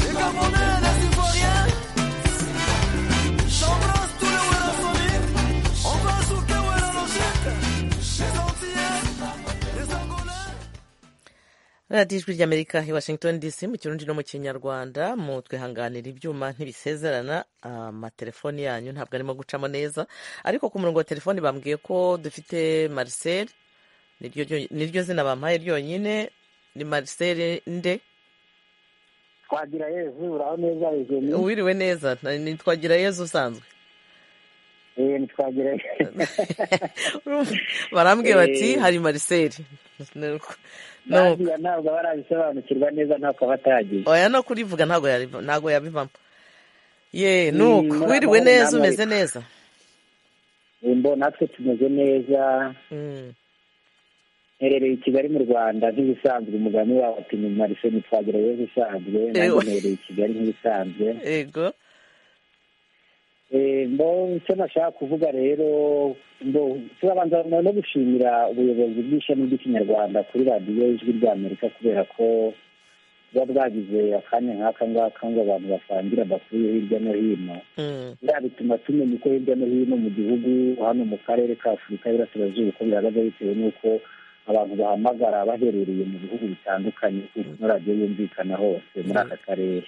les Gabonais, les Ivoiriens. J'embrasse tous les Wérassonis. On va souper Wéra Les Antillais, les Angolais. radiyo ijwi ry'amerika i washington dc mu kirundi no mu kinyarwanda mu twihanganira ibyuma ntibisezerana amatelefoni yanyu ntabwo arimo gucamo neza ariko ku murongo wa telefoni bambwiye ko dufite marcel niryo ryo- niryo zina bampaye ryonyine ni marcel nde twagira yezu uraho neza regeni wiriwe neza nitwagira yezu usanzwe eh ntitwagira barambwiye bati Eh. hari marcel Nuko- nuko. bariya ntabwo barabisobanukirwa neza ntabwo batagiye oya no kurivuga ntabwo yariva- ntabwo yabivamo ye Mm, nuko muraho wiriwe neza namwe umeze ariko. neza Eh, mbona natwe tumeze neza Mm. nherereye i kigali mu rwanda nk'ibisanzwe umugani wawe ati ni marisoni twagira we bisanzwe nanjye nherereye i kigali nk'ibisanzwe yego icyo nashaka kuvuga rero turabanza no gushimira ubuyobozi bw'ishami ry'ikinyarwanda kuri radiyo ijwi ry'amerika kubera ko buba bwagize akanya nk'aka ngaka ngo abantu basangira amakuru yo hirya no hino biriya bituma tumenya uko hirya no hino mu gihugu hano mu karere ka afurika y'Iburasirazuba uko bihagaze bitewe n'uko abantu bahamagara baherereye mu bihugu bitandukanye kuko radiyo yumvikana hose muri aka karere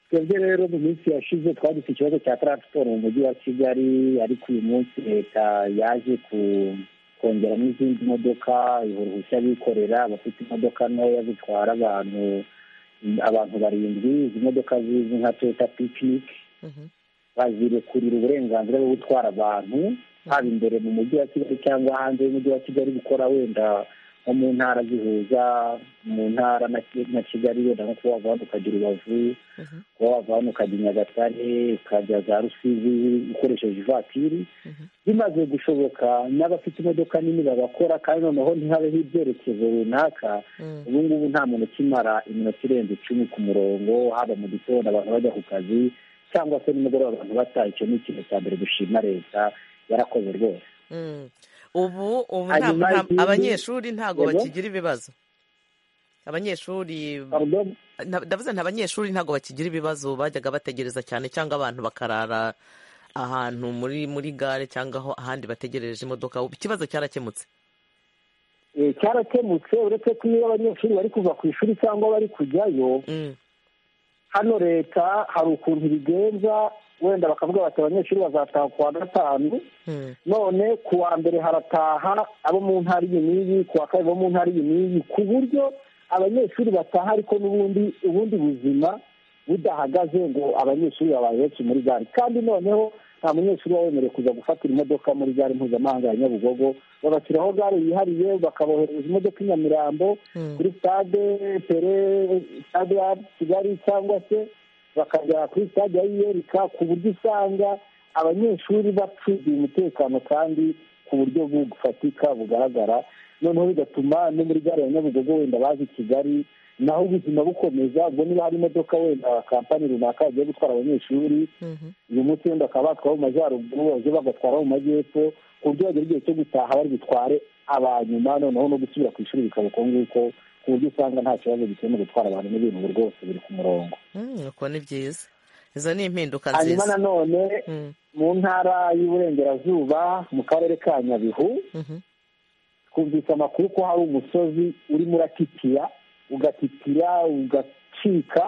twebwe rero mu minsi yashize twagize ikibazo cya taransiporo mu mujyi wa kigali ariko uyu munsi leta yaje kongeramo izindi modoka ihuruhushya bikorera abafite imodoka ntoya zitwara abantu abantu barindwi izi modoka zizwi nka toyota pikiniki bazirekurira uburenganzira bwo gutwara abantu haba imbere mu mujyi wa kigali cyangwa hanze y'umujyi wa kigali gukora wenda nko mu ntara zihuza mu ntara na kigali wenda nko kuba wava hano ukajya urubavu kuba wava hano ukajya nyagatare ukajya za rusizi ukoresheje ivatiri bimaze gushoboka n'abafite imodoka nini babakora kandi noneho ntihabeho ibyerekezo runaka ubu ngubu nta muntu ukimara iminota irenze icumi ku murongo haba mu gitondo abantu bajya ku kazi cyangwa se nimugoroba abantu bataha icyo ni ikintu cya mbere dushima leta yarakoze rwose ubu ubu abanyeshuri ntabwo bakigira ibibazo abanyeshuri ndavuze nta abanyeshuri ntabwo bakigira ibibazo bajyaga bategereza cyane cyangwa abantu bakarara ahantu muri muri gare cyangwa aho ahandi bategereje imodoka ikibazo cyarakemutse cyarakemutse uretse ko iyo abanyeshuri bari kuva ku ishuri cyangwa bari kujyayo hano leta hari ukuntu ibigenza wenda bakavuga bati abanyeshuri bazataha ku wa gatanu none ku wa mbere harataha abo mu ntara iyi n'iyi ku wa kabiri bo mu ntara iyi n'iyi ku buryo abanyeshuri bataha ariko n'ubundi ubundi buzima budahagaze ngo abanyeshuri babaye benshi muri gare kandi noneho nta munyeshuri uba wemerewe kuza gufatira imodoka muri gare mpuzamahanga ya nyabugogo babashyiraho gare yihariye bakabohereza imodoka i nyamirambo kuri stade pere stade ya kigali cyangwa se bakajya kuri sitade ya yiyereka ku buryo usanga abanyeshuri bacungiye umutekano kandi ku buryo bufatika bugaragara noneho bigatuma no muri gare ya nyabugogo wenda bazi kigali naho ubuzima bukomeza ubwo niba hari imodoka wenda kampani runaka yagiye gutwara abanyeshuri uyu munsi wenda bakaba batwara mu majyaruguru baje bagatwara mu majyepfo ku buryo bagera igihe cyo gutaha bari butware abanyuma noneho no gusubira ku ishuri bikaba uko nguko ku buryo usanga nta kibazo gituma gutwara abantu n'ibintu ubu rwose biri ku murongo nuko ni byiza izo ni impinduka nziza hanyuma nanone mu ntara y'uburengerazuba mu karere ka nyabihu twumvise amakuru ko hari umusozi urimo uratitira ugatitira ugacika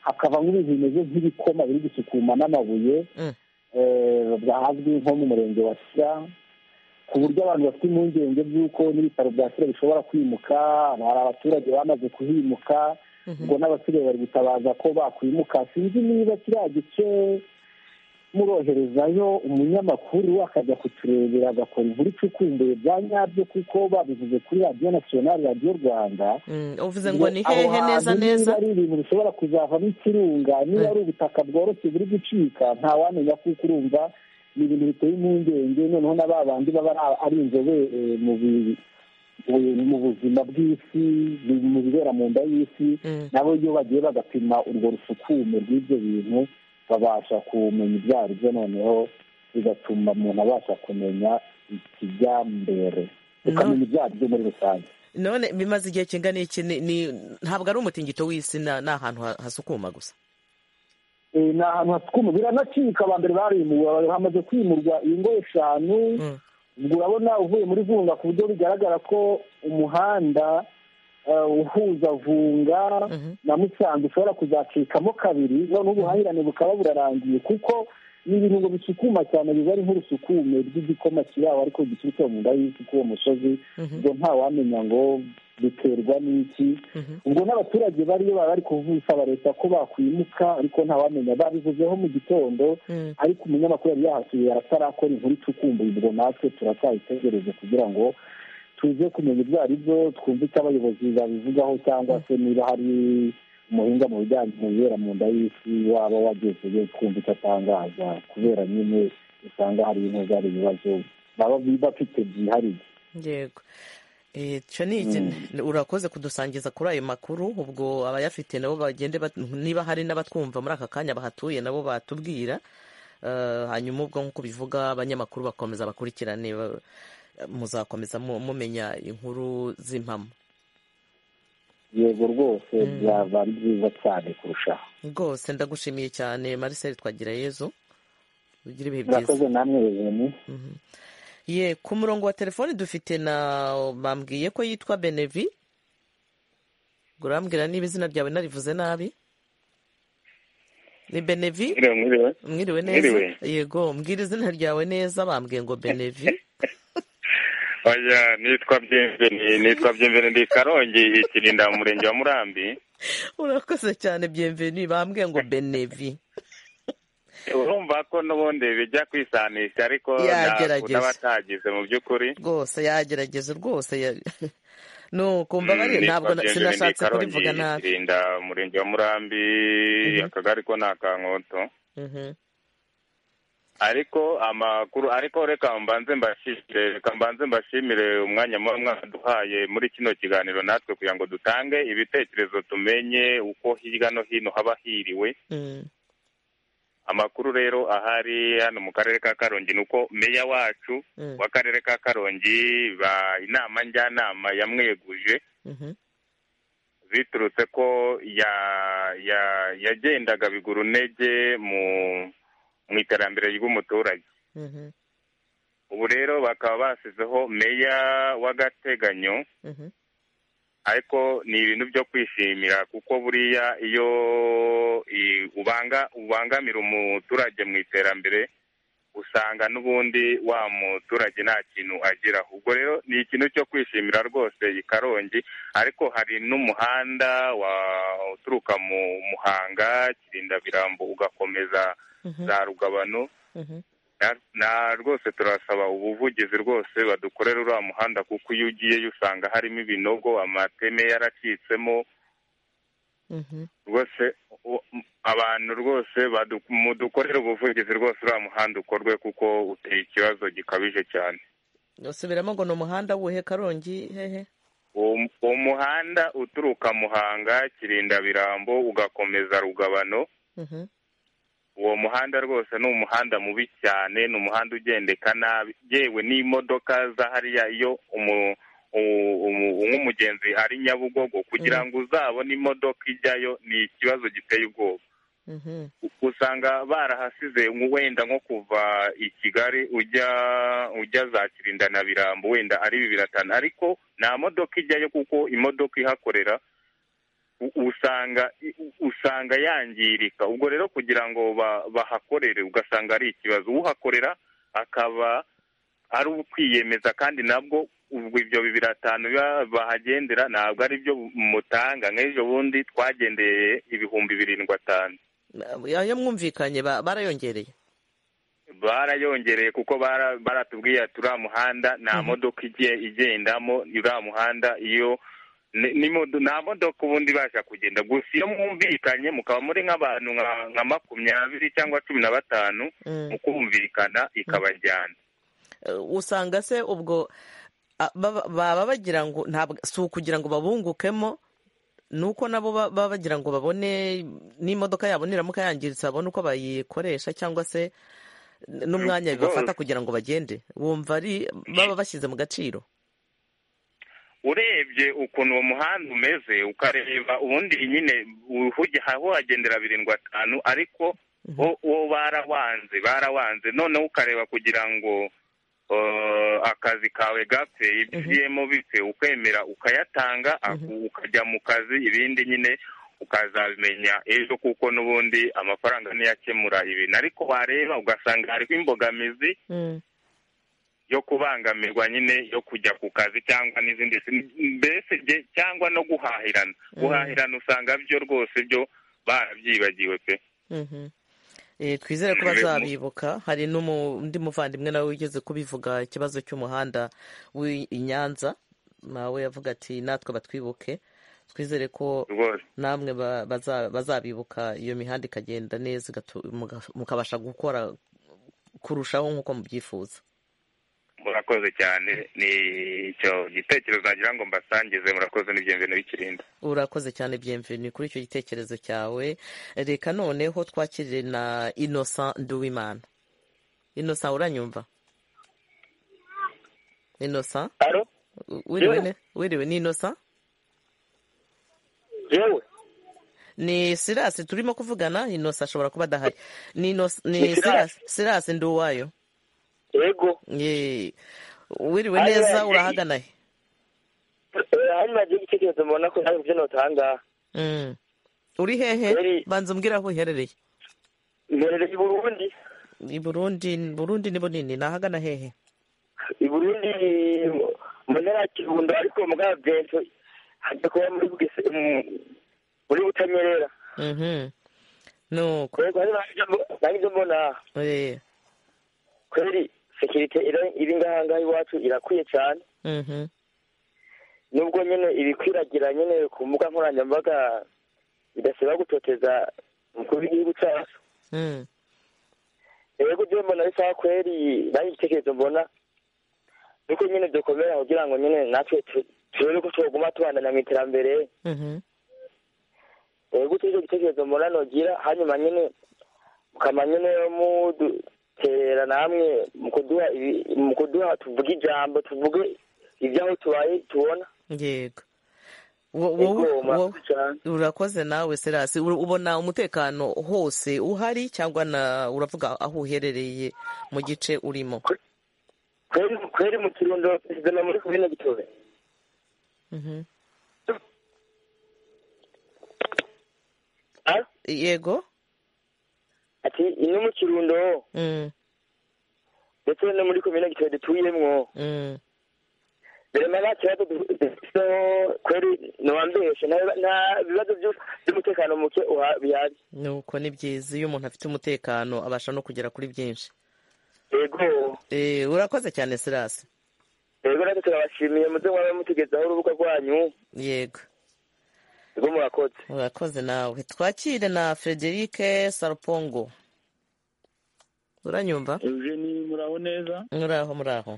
hakava nk'ibintu bimeze nk'ibikoma biri gusukuma n'amabuye ahazwi nko mu murenge wa sya ku buryo abantu bafite impungenge by'uko n'ibitaro bya sire bishobora kwimuka hari abaturage bamaze kuhimuka ubwo n'abasigaye bari gutabaza ko bakwimuka sinzi niba kiriya gice muroherezayo umunyamakuru akajya kuturebera agakora inkuru icukumbuye bya nyabyo kuko babivuze kuri radiyo nasiyonari radiyo rwanda uvuze ngo ni hehe neza neza ari ibintu bishobora kuzavamo ikirunga niba ari ubutaka bworoshye buri gucika ntawamenya kuko urumva ni ibintu biteye impungenge noneho na ba bandi baba ari inzobere mu buzima bw'isi mu bibera mu nda y'isi nabo iyo bagiye bagapima urwo rusukume rw'ibyo bintu babasha kumenya ibyo ari byo noneho bigatuma umuntu abasha kumenya ikijya mbere ukamenya ibyo ari byo muri rusange none bimaze igihe kingana iki ntabwo ari umutingito w'isi ni ahantu hasukuma gusa ni ahantu hasukuma biranacika aba mbere barimuwe hamaze kwimurwa ingo eshanu urabona uvuye muri vunga ku buryo bigaragara ko umuhanda uhuza vunga na musanze ushobora kuzacikamo kabiri noneho ubuhahirane bukaba burarangiye kuko ni ibintu ngo bisukuma cyane biba ari nk'urusukume rw'igikoma kiraho ariko giturutse mu nda y'isi k'uwo musozi ubwo ntawamenya ngo biterwa n'iki ubwo n'abaturage bariyo baba bari kuvusaba leta ko bakwimuka ariko ntawamenya babivuzeho mu gitondo ariko umunyamakuru yari yahasuye aratarakora inkuru icukumbuye ubwo natwe turacyayitegereze kugira ngo tuze kumenya ibyo ari byo twumve icyo abayobozi babivugaho cyangwa se niba hari umuhinga mu bijyanye bibera mu nda y'isi waba wagezeyo twumva icyo atangaza kubera nyine usanga hari intuza hari ibibazo baba bafite byihariye yego urakoze kudusangiza kuri ayo makuru ubwo abayafite nabo bagende niba hari n'abatwumva muri aka kanya bahatuye nabo batubwira hanyuma ubwo nk'uko bivuga abanyamakuru bakomeza bakurikirane muzakomeza mumenya inkuru z'impamo yego rwose byaba byiza cyane kurushaho rwose ndagushimiye cyane mariseli twagira yezu ugire ibihe byiza murakoze namwe ruzeni ye ku murongo wa telefoni dufite na bambwiye ko yitwa benevi urambwira niba izina ryawe narivuze nabi ni benevi mwiriwe neza yego mbwira izina ryawe neza bambwiye ngo benevi oya nitwa byemveni nitwa byemveni ndi karongi ikirinda mu murenge wa murambi urakoze cyane byemveni bambwiye ngo benevi urumva ko n'ubundi bijya kwisanisha ariko yagerageza atagize mu by'ukuri rwose yagerageza rwose mbabarire ntabwo sinashatse kubivuga nabi irinda umurenge wa murambi akagari ko ni akankoto ariko amakuru ariko reka mbanze mbashimire reka mbanze mbashimire umwanya muba mwaduhaye muri kino kiganiro natwe kugira ngo dutange ibitekerezo tumenye uko hirya no hino haba hiriwe amakuru rero ahari hano mu karere ka karongi ni uko meya wacu w'akarere ka karongi inama njyanama yamweguje biturutse ko yagendaga bigura intege mu iterambere ry'umuturage ubu rero bakaba basizeho meya w'agateganyo ariko ni ibintu byo kwishimira kuko buriya iyo ubanga ubangamira umuturage mu iterambere usanga n'ubundi wa muturage nta kintu ageraho ubwo rero ni ikintu cyo kwishimira rwose i karongi ariko hari n'umuhanda uturuka mu muhanga kirinda birambo ugakomeza za rugabano na rwose turasaba ubuvugizi rwose badukorera uriya muhanda kuko iyo ugiyeyo usanga harimo ibinogo amateme yaracitsemo rwose abantu rwose mudukorere ubuvugizi rwose uriya muhanda ukorwe kuko uteye ikibazo gikabije cyane usubiramo ngo ni umuhanda wuhe karongi hehe uwo muhanda uturuka muhanga kirinda birambo ugakomeza rugabano uwo muhanda rwose ni umuhanda mubi cyane ni umuhanda ugendeka nabi yewe n'imodoka za hariya iyo nk'umugenzi ari nyabugogo kugira ngo uzabone imodoka ijyayo ni ikibazo giteye ubwoba usanga barahasize wenda nko kuva i kigali ujya ujya za kirinda na birambo wenda ari bibiri atanu ariko nta modoka ijyayo kuko imodoka ihakorera usanga usanga yangirika ubwo rero kugira ngo bahakorere ugasanga ari ikibazo uhakorera akaba ari ukwiyemeza kandi nabwo ubwo ibyo bibiri atanu bahagendera ntabwo ari byo mutanga nk'ejo bundi twagendeye ibihumbi birindwi atanu ayo mwumvikanye barayongereye barayongereye kuko baratubwiye ati uriya muhanda nta modoka igiye igendamo uriya muhanda iyo nta modoka ubundi ibasha kugenda gusa iyo mwumvikanye mukaba muri nk'abantu nka makumyabiri cyangwa cumi na batanu mu kumvikana ikabajyana usanga se ubwo baba bagira ngo si ukugira ngo babungukemo ni uko nabo baba bagira ngo babone n'imodoka yabo niramuka yangiritse babone uko bayikoresha cyangwa se n'umwanya bibafata kugira ngo bagende bumva ari baba bashyize mu gaciro urebye ukuntu uwo muhanda umeze ukareba ubundi nyine aho wagendera birindwi atanu ariko wo barawanze barawanze noneho ukareba kugira ngo akazi kawe gapfe ibyo ugiyemo bipfe ukemera ukayatanga ukajya mu kazi ibindi nyine ukazabimenya ejo kuko n'ubundi amafaranga ntiyakemura ibintu ariko wareba ugasanga hariho imbogamizi yo kubangamirwa nyine yo kujya ku kazi cyangwa n'izindi mbese cyangwa no guhahirana guhahirana usanga byo rwose byo barabyibagiwe pe twizere ko bazabibuka hari n'undi muvandimwe nawe wigeze kubivuga ikibazo cy'umuhanda w'i Nyanza nawe yavuga ati natwe batwibuke twizere ko namwe bazabibuka iyo mihanda ikagenda neza mukabasha gukora kurushaho nk'uko mubyifuza murakoze cyane ni icyo gitekerezo nagira ngo mbasangize murakoze n'ibyemvene bikirinda urakoze cyane byemveni kuri icyo gitekerezo cyawe reka noneho twakirire na innocent nduwimana innocent uranyumva innocent wiriwe ne- wiriwe ni innocent yewe ni sirasi turimo kuvugana innocent ashobora kuba adahari ni Innocent- ni Ni sirasi Sirasi. sirasi nduwayo yego Ye. wiriwe Ayo, neza ayo. urahagana he hano nagira igitekerezo mbona ko ntabwo ibyo notanga Mm. uri hehe banza umbwire aho uherereye mberere i burundi i burundi burundi ni bunini ni ahagana hehe i burundi mu ntara ya kirundo ariko mu bwa bwento hajya kuba muri bugese mu- muri butanyerera Mhm. nuko Kwego, hano nanjye mbo- nanjye ibyo mbona Eh. kweri sekirite iri- iri ngaha ngaha iwacu irakwiye cyane Mhm. nubwo nyine ibikwiragira nyine ku mbuga nkoranyambaga bidasaba gutoteza umukuru w'igihugu cyacu Mm. rero ibyo mbona bisa kweri nanjye igitekerezo mbona nuko nyine dukomera kugira ngo nyine natwe tu- turebe ko twaguma tubandanya mu iterambere Mhm. rero gutyo icyo gitekerezo mbona nogira hanyuma nyine mukama nyine muduterera namwe mu kuduha ibi- mu kuduha tuvuge ijambo tuvuge ibyaho tubaye tubona yego Wo- wowe- Yego, murakoze wowe- urakoze nawe serasi ubona umutekano hose uhari cyangwa na uravuga aho uherereye mu gice urimo kweri kweri mu kirundo perezida na muri komine gitobe Mhm. Ah? yego ati ino mu kirundo Mm. ndetse no muri komine gitobe dutuyemwo Mm. birema nta kibazo dufite kweri ntiwambeshe nta- nta bibazo by'u- by'umutekano muke uha- bihari nuko ni byiza iyo umuntu afite umutekano abasha no kugera kuri byinshi yego Eh, urakoze cyane serasi rero natwe turabashimiye muze mwabe mutugezaho urubuga rwanyu yego rwo murakoze urakoze nawe twakire na frederike sarupongo uranyumva ni muraho neza muraho muraho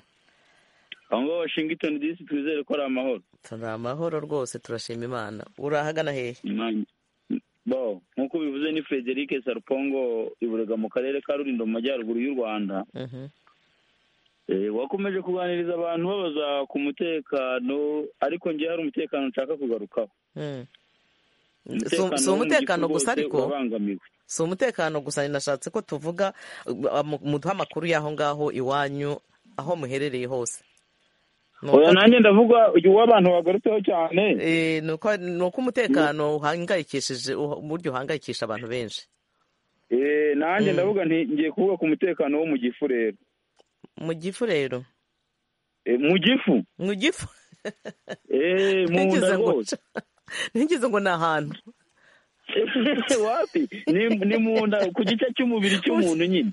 aho ngaho washington dc twizere ko ari amahoro turi amahoro rwose turashima imana urahagana hehe Imana. bo nk'uko bivuze ni frederic sarupongo iburega mu karere ka rurindo mu majyaruguru y'u rwanda Mhm. Eh, wakomeje kuganiriza abantu babaza ku mutekano ariko njye hari umutekano nshaka kugarukaho Mm. Umutekano si wo mu umutekano gifu gusa rwose ariko? urabangamiwe si umutekano gusa ninashatse ko tuvuga uh, mu- muduhe amakuru y'aho ngaho iwanyu aho muherereye hose Ni uko- oya nanjye ndavuga uyu w'abantu wagarutseho cyane Eh, ni uko ni uko umutekano uhangayikishije uha- uburyo uhangayikisha abantu benshi Eh, nanjye ndavuga nti ngiye kuvuga ku mutekano wo mu gifu rero mu gifu rero Eh, mu gifu mu gifu Eh, mu ntigeze nda ngo rwose ntigeze ngo ni ahantu wapi ni ni mu nda ku gice cy'umubiri cy'umuntu nyine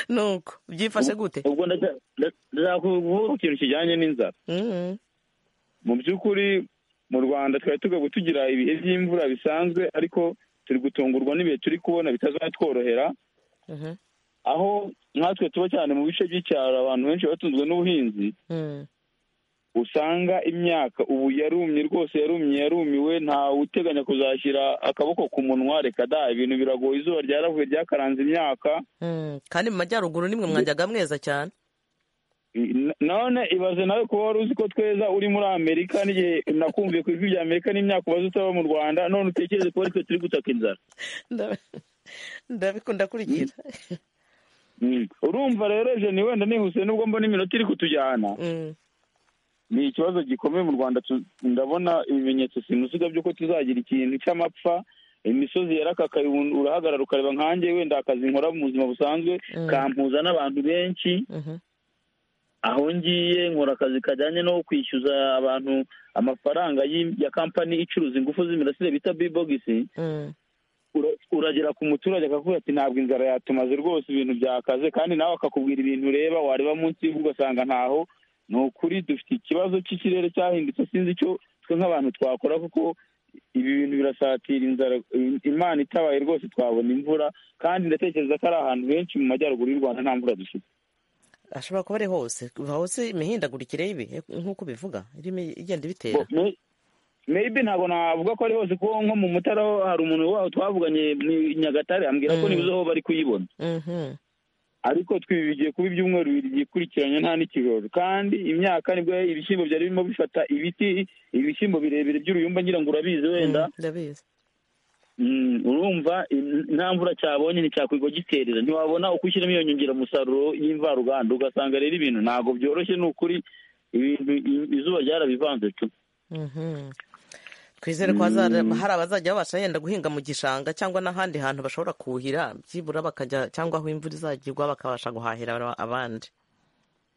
nuko byifashe gute ubwo ndaca- nda- ndakuvuga ku kintu kijyanye n'inzara Mhm. mu by'ukuri mu rwanda twari tugaga tugira ibihe by'imvura bisanzwe ariko turi gutungurwa n'ibihe turi kubona bitazatworohera Mhm. aho nkatwe tuba cyane mu bice by'icyaro abantu benshi batunzwe n'ubuhinzi Mm. usanga imyaka ubu yarumye rwose yarumye yarumiwe ntawe uteganya kuzashyira akaboko ku munwa reka da ibintu biragoye izuba ryaravuye ryakaranze imyaka Mm. kandi mu majyaruguru nimwe mwajyaga mweza cyane none ibaze nawe kuba wari uzi ko tweza uri muri amerika n'igihe nakumviye ku ijwi rya amerika n'imyaka ubaze utaba mu rwanda none utekereze ko ari twe turi gutaka inzara Ndabi- ndabikunda kurikira Mm. urumva rero jeni wenda nihuse nubwo mbona iminota iri kutujyana ni ikibazo gikomeye mu rwanda tu- ndabona ibimenyetso simusiga by'uko tuzagira ikintu cy'amapfa imisozi yarakakaye ubu urahagarara ukareba nkanjye wenda akazi nkora mu buzima busanzwe Mm. kampuza n'abantu benshi Mhm. aho ngiye nkora akazi kajyanye no kwishyuza abantu amafaranga y'i- ya kampani icuruza ingufu z'imirasire bita bibogisi Mm. ura- uragera ku muturage akakubwira ati ntabwo inzara yatumaze rwose ibintu byakaze kandi nawe akakubwira ibintu ureba wareba munsi y'ubu ugasanga ntaho ni ukuri dufite ikibazo cy'ikirere cyahindutse sinzi icyo twe nk'abantu twakora kuko ibi bintu birasatira inzara I- imana itabaye rwose twabona imvura kandi ndatekereza ko ari ahantu henshi mu majyaruguru y'u rwanda nta mvura dufite ashobora kuba ari hose kuva hose imihindagurikire y'ibihe nk'uko ubivuga irimo igenda ibitera maybe ntabwo navuga ko ari hose kuko nko mu mutara ho hari umuntu waho twavuganye ni nyagatare ambwira ko nibuze aho bari kuyibona ariko twibigiye kuba ibyumweru bibiri byikurikiranye nta n'ikirori kandi imyaka nibwo ibishyimbo byari birimo bifata ibiti ibishyimbo birebire by'uruyumba ngira ngo urabizi wenda ndabizi Mm, urumva in- nta mvura cyabonye nticyakwirirwa giterera ntiwabona uko ushyiramo iyo nyongeramusaruro y'imvaruganda ugasanga rero ibintu ntabwo byoroshye ni ukuri ibintu i- izuba ryarabivanze tu Mhm. twizere ko hazara- hari abazajya babasha yenda guhinga mu gishanga cyangwa n'ahandi hantu bashobora kuhira byibura bakajya cyangwa aho imvura izagirwa bakabasha guhahira aba- abandi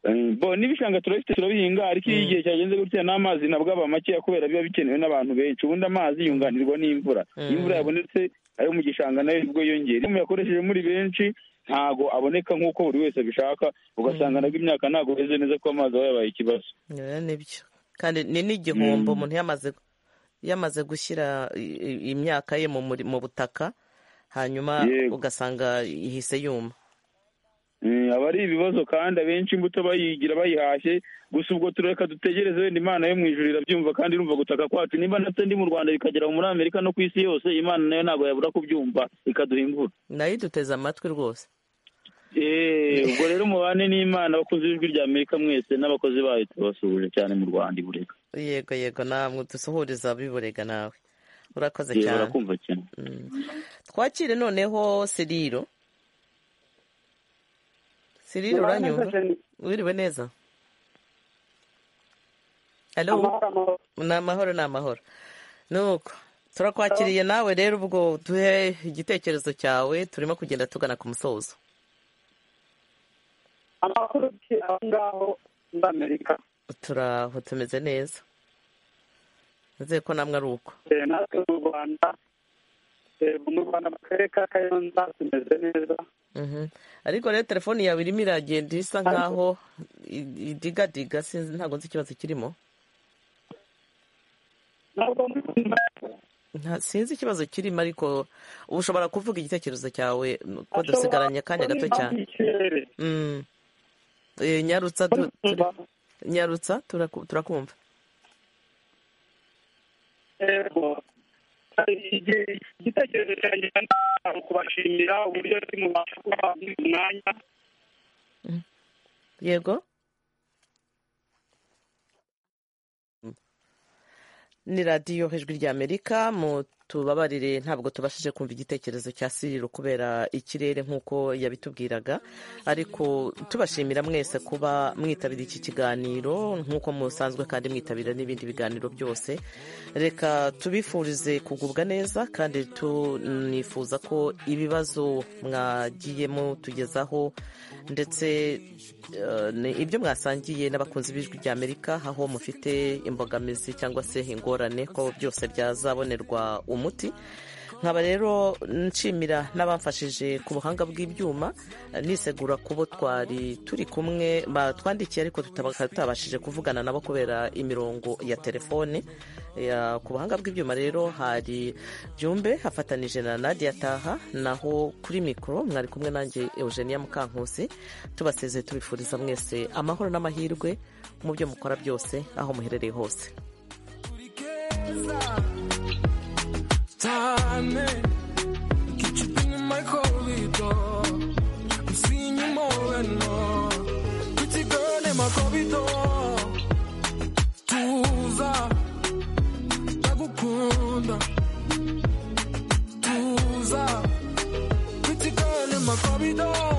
Eh, bo n'ibishanga turabifite turabihinga ariko iyo igihe cyagenze gutya n'amazi nabwo aba makeya kubera biba bikenewe n'abantu benshi ubundi amazi yunganirwa n'imvura Mm. iyo imvura yabonetse ayo mu gishanga nayo ubwo yongera iyo umuntu yakoresheje muri benshi ntago aboneka nk'uko buri wese abishaka ugasanga nabwo imyaka ntabwo yeze neza ko amazi aba yabaye ikibazo Rero nibyo kandi ni n'igihombo umuntu yamaze yamaze gushyira i- i- imyaka ye mu muri- mu butaka hanyuma ugasanga ihise yuma Eh, aba ari ibibazo kandi abenshi imbuto bayigira bayihashye gusa ubwo tureka dutegereze wenda imana yo mu ijuru irabyumva kandi irumva gutaka kwacu nimba natwe ndi mu rwanda bikagera muri amerika no ku isi yose imana nayo ntabwo yabura kubyumva ikaduha imvura nayo iduteze amatwi rwose Eh, ubwo rero mubane n'imana abakunzi b'ijwi rya amerika mwese n'abakozi bayo tubasuhuje cyane mu rwanda iburega yego yego namwe dusuhuriza biburega nawe urakoze Eh, cyane barakumva cyane twakire noneho siriro siriro Muraho neza, uranyumva Jenny. wiriwe neza halo ni amahoro ni amahoro nuko turakwakiriye nawe rero ubwo duhe igitekerezo cyawe turimo kugenda tugana ku musozo amakuru ki aho ngaho muri amerika turaho tumeze neza nizeye ko namwe ari uko Eh, natwe mu rwanda eh, mu rwanda mu karere ka kayonza tumeze neza Mhm. ariko rero telefoni yawe irimo iragenda isa nkaho i- idigadiga sinzi ntabwo nzi ikibazo kirimo Nta- sinzi ikibazo kirimo ariko ushobora kuvuga igitekerezo cyawe ko dusigaranye akanya gato cyane Mm. Eh, nyarutsa tu- turi- nyarutsa turaku- turakumva yego hari igihe igitekerezo cyanjye ni ukubashimira uburyo ndi mubasha kuba muri uyu mwanya yego ni radiyo ijwi ry'amerika mu tubabarire ntabwo tubashije kumva igitekerezo cya siriro kubera ikirere nk'uko yabitubwiraga ariko tubashimira mwese kuba mwitabira iki kiganiro nk'uko musanzwe kandi mwitabira n'ibindi biganiro byose reka tubifurize kugubwa neza kandi tunifuza ko ibibazo mwagiye mutugezaho ndetse eh, ni ibyo mwasangiye n'abakunzi b'ijwi rya amerika aho mufite imbogamizi cyangwa se ingorane ko byose byazabonerwa umuti nkaba rero nshimira n'abamfashije ku buhanga bw'ibyuma eh, nisegura kubo twari turi kumwe batwandikiye ariko tutaba- tutabashije kuvugana nabo kubera imirongo ya telefone Ya- ku buhanga bw'ibyuma rero hari byumbe hafatanije na nadia taha naho kuri mikoro mwari kumwe nanjye eugenia mukankusi tubasezeye tubifuriza mwese amahoro n'amahirwe mu byo mukora byose aho muherereye hose Tane, get you in my corridor. I'm seeing you more and more. Pretty girl in my corridor. Tuza, ndagukunda. Tuza, pretty girl in my corridor.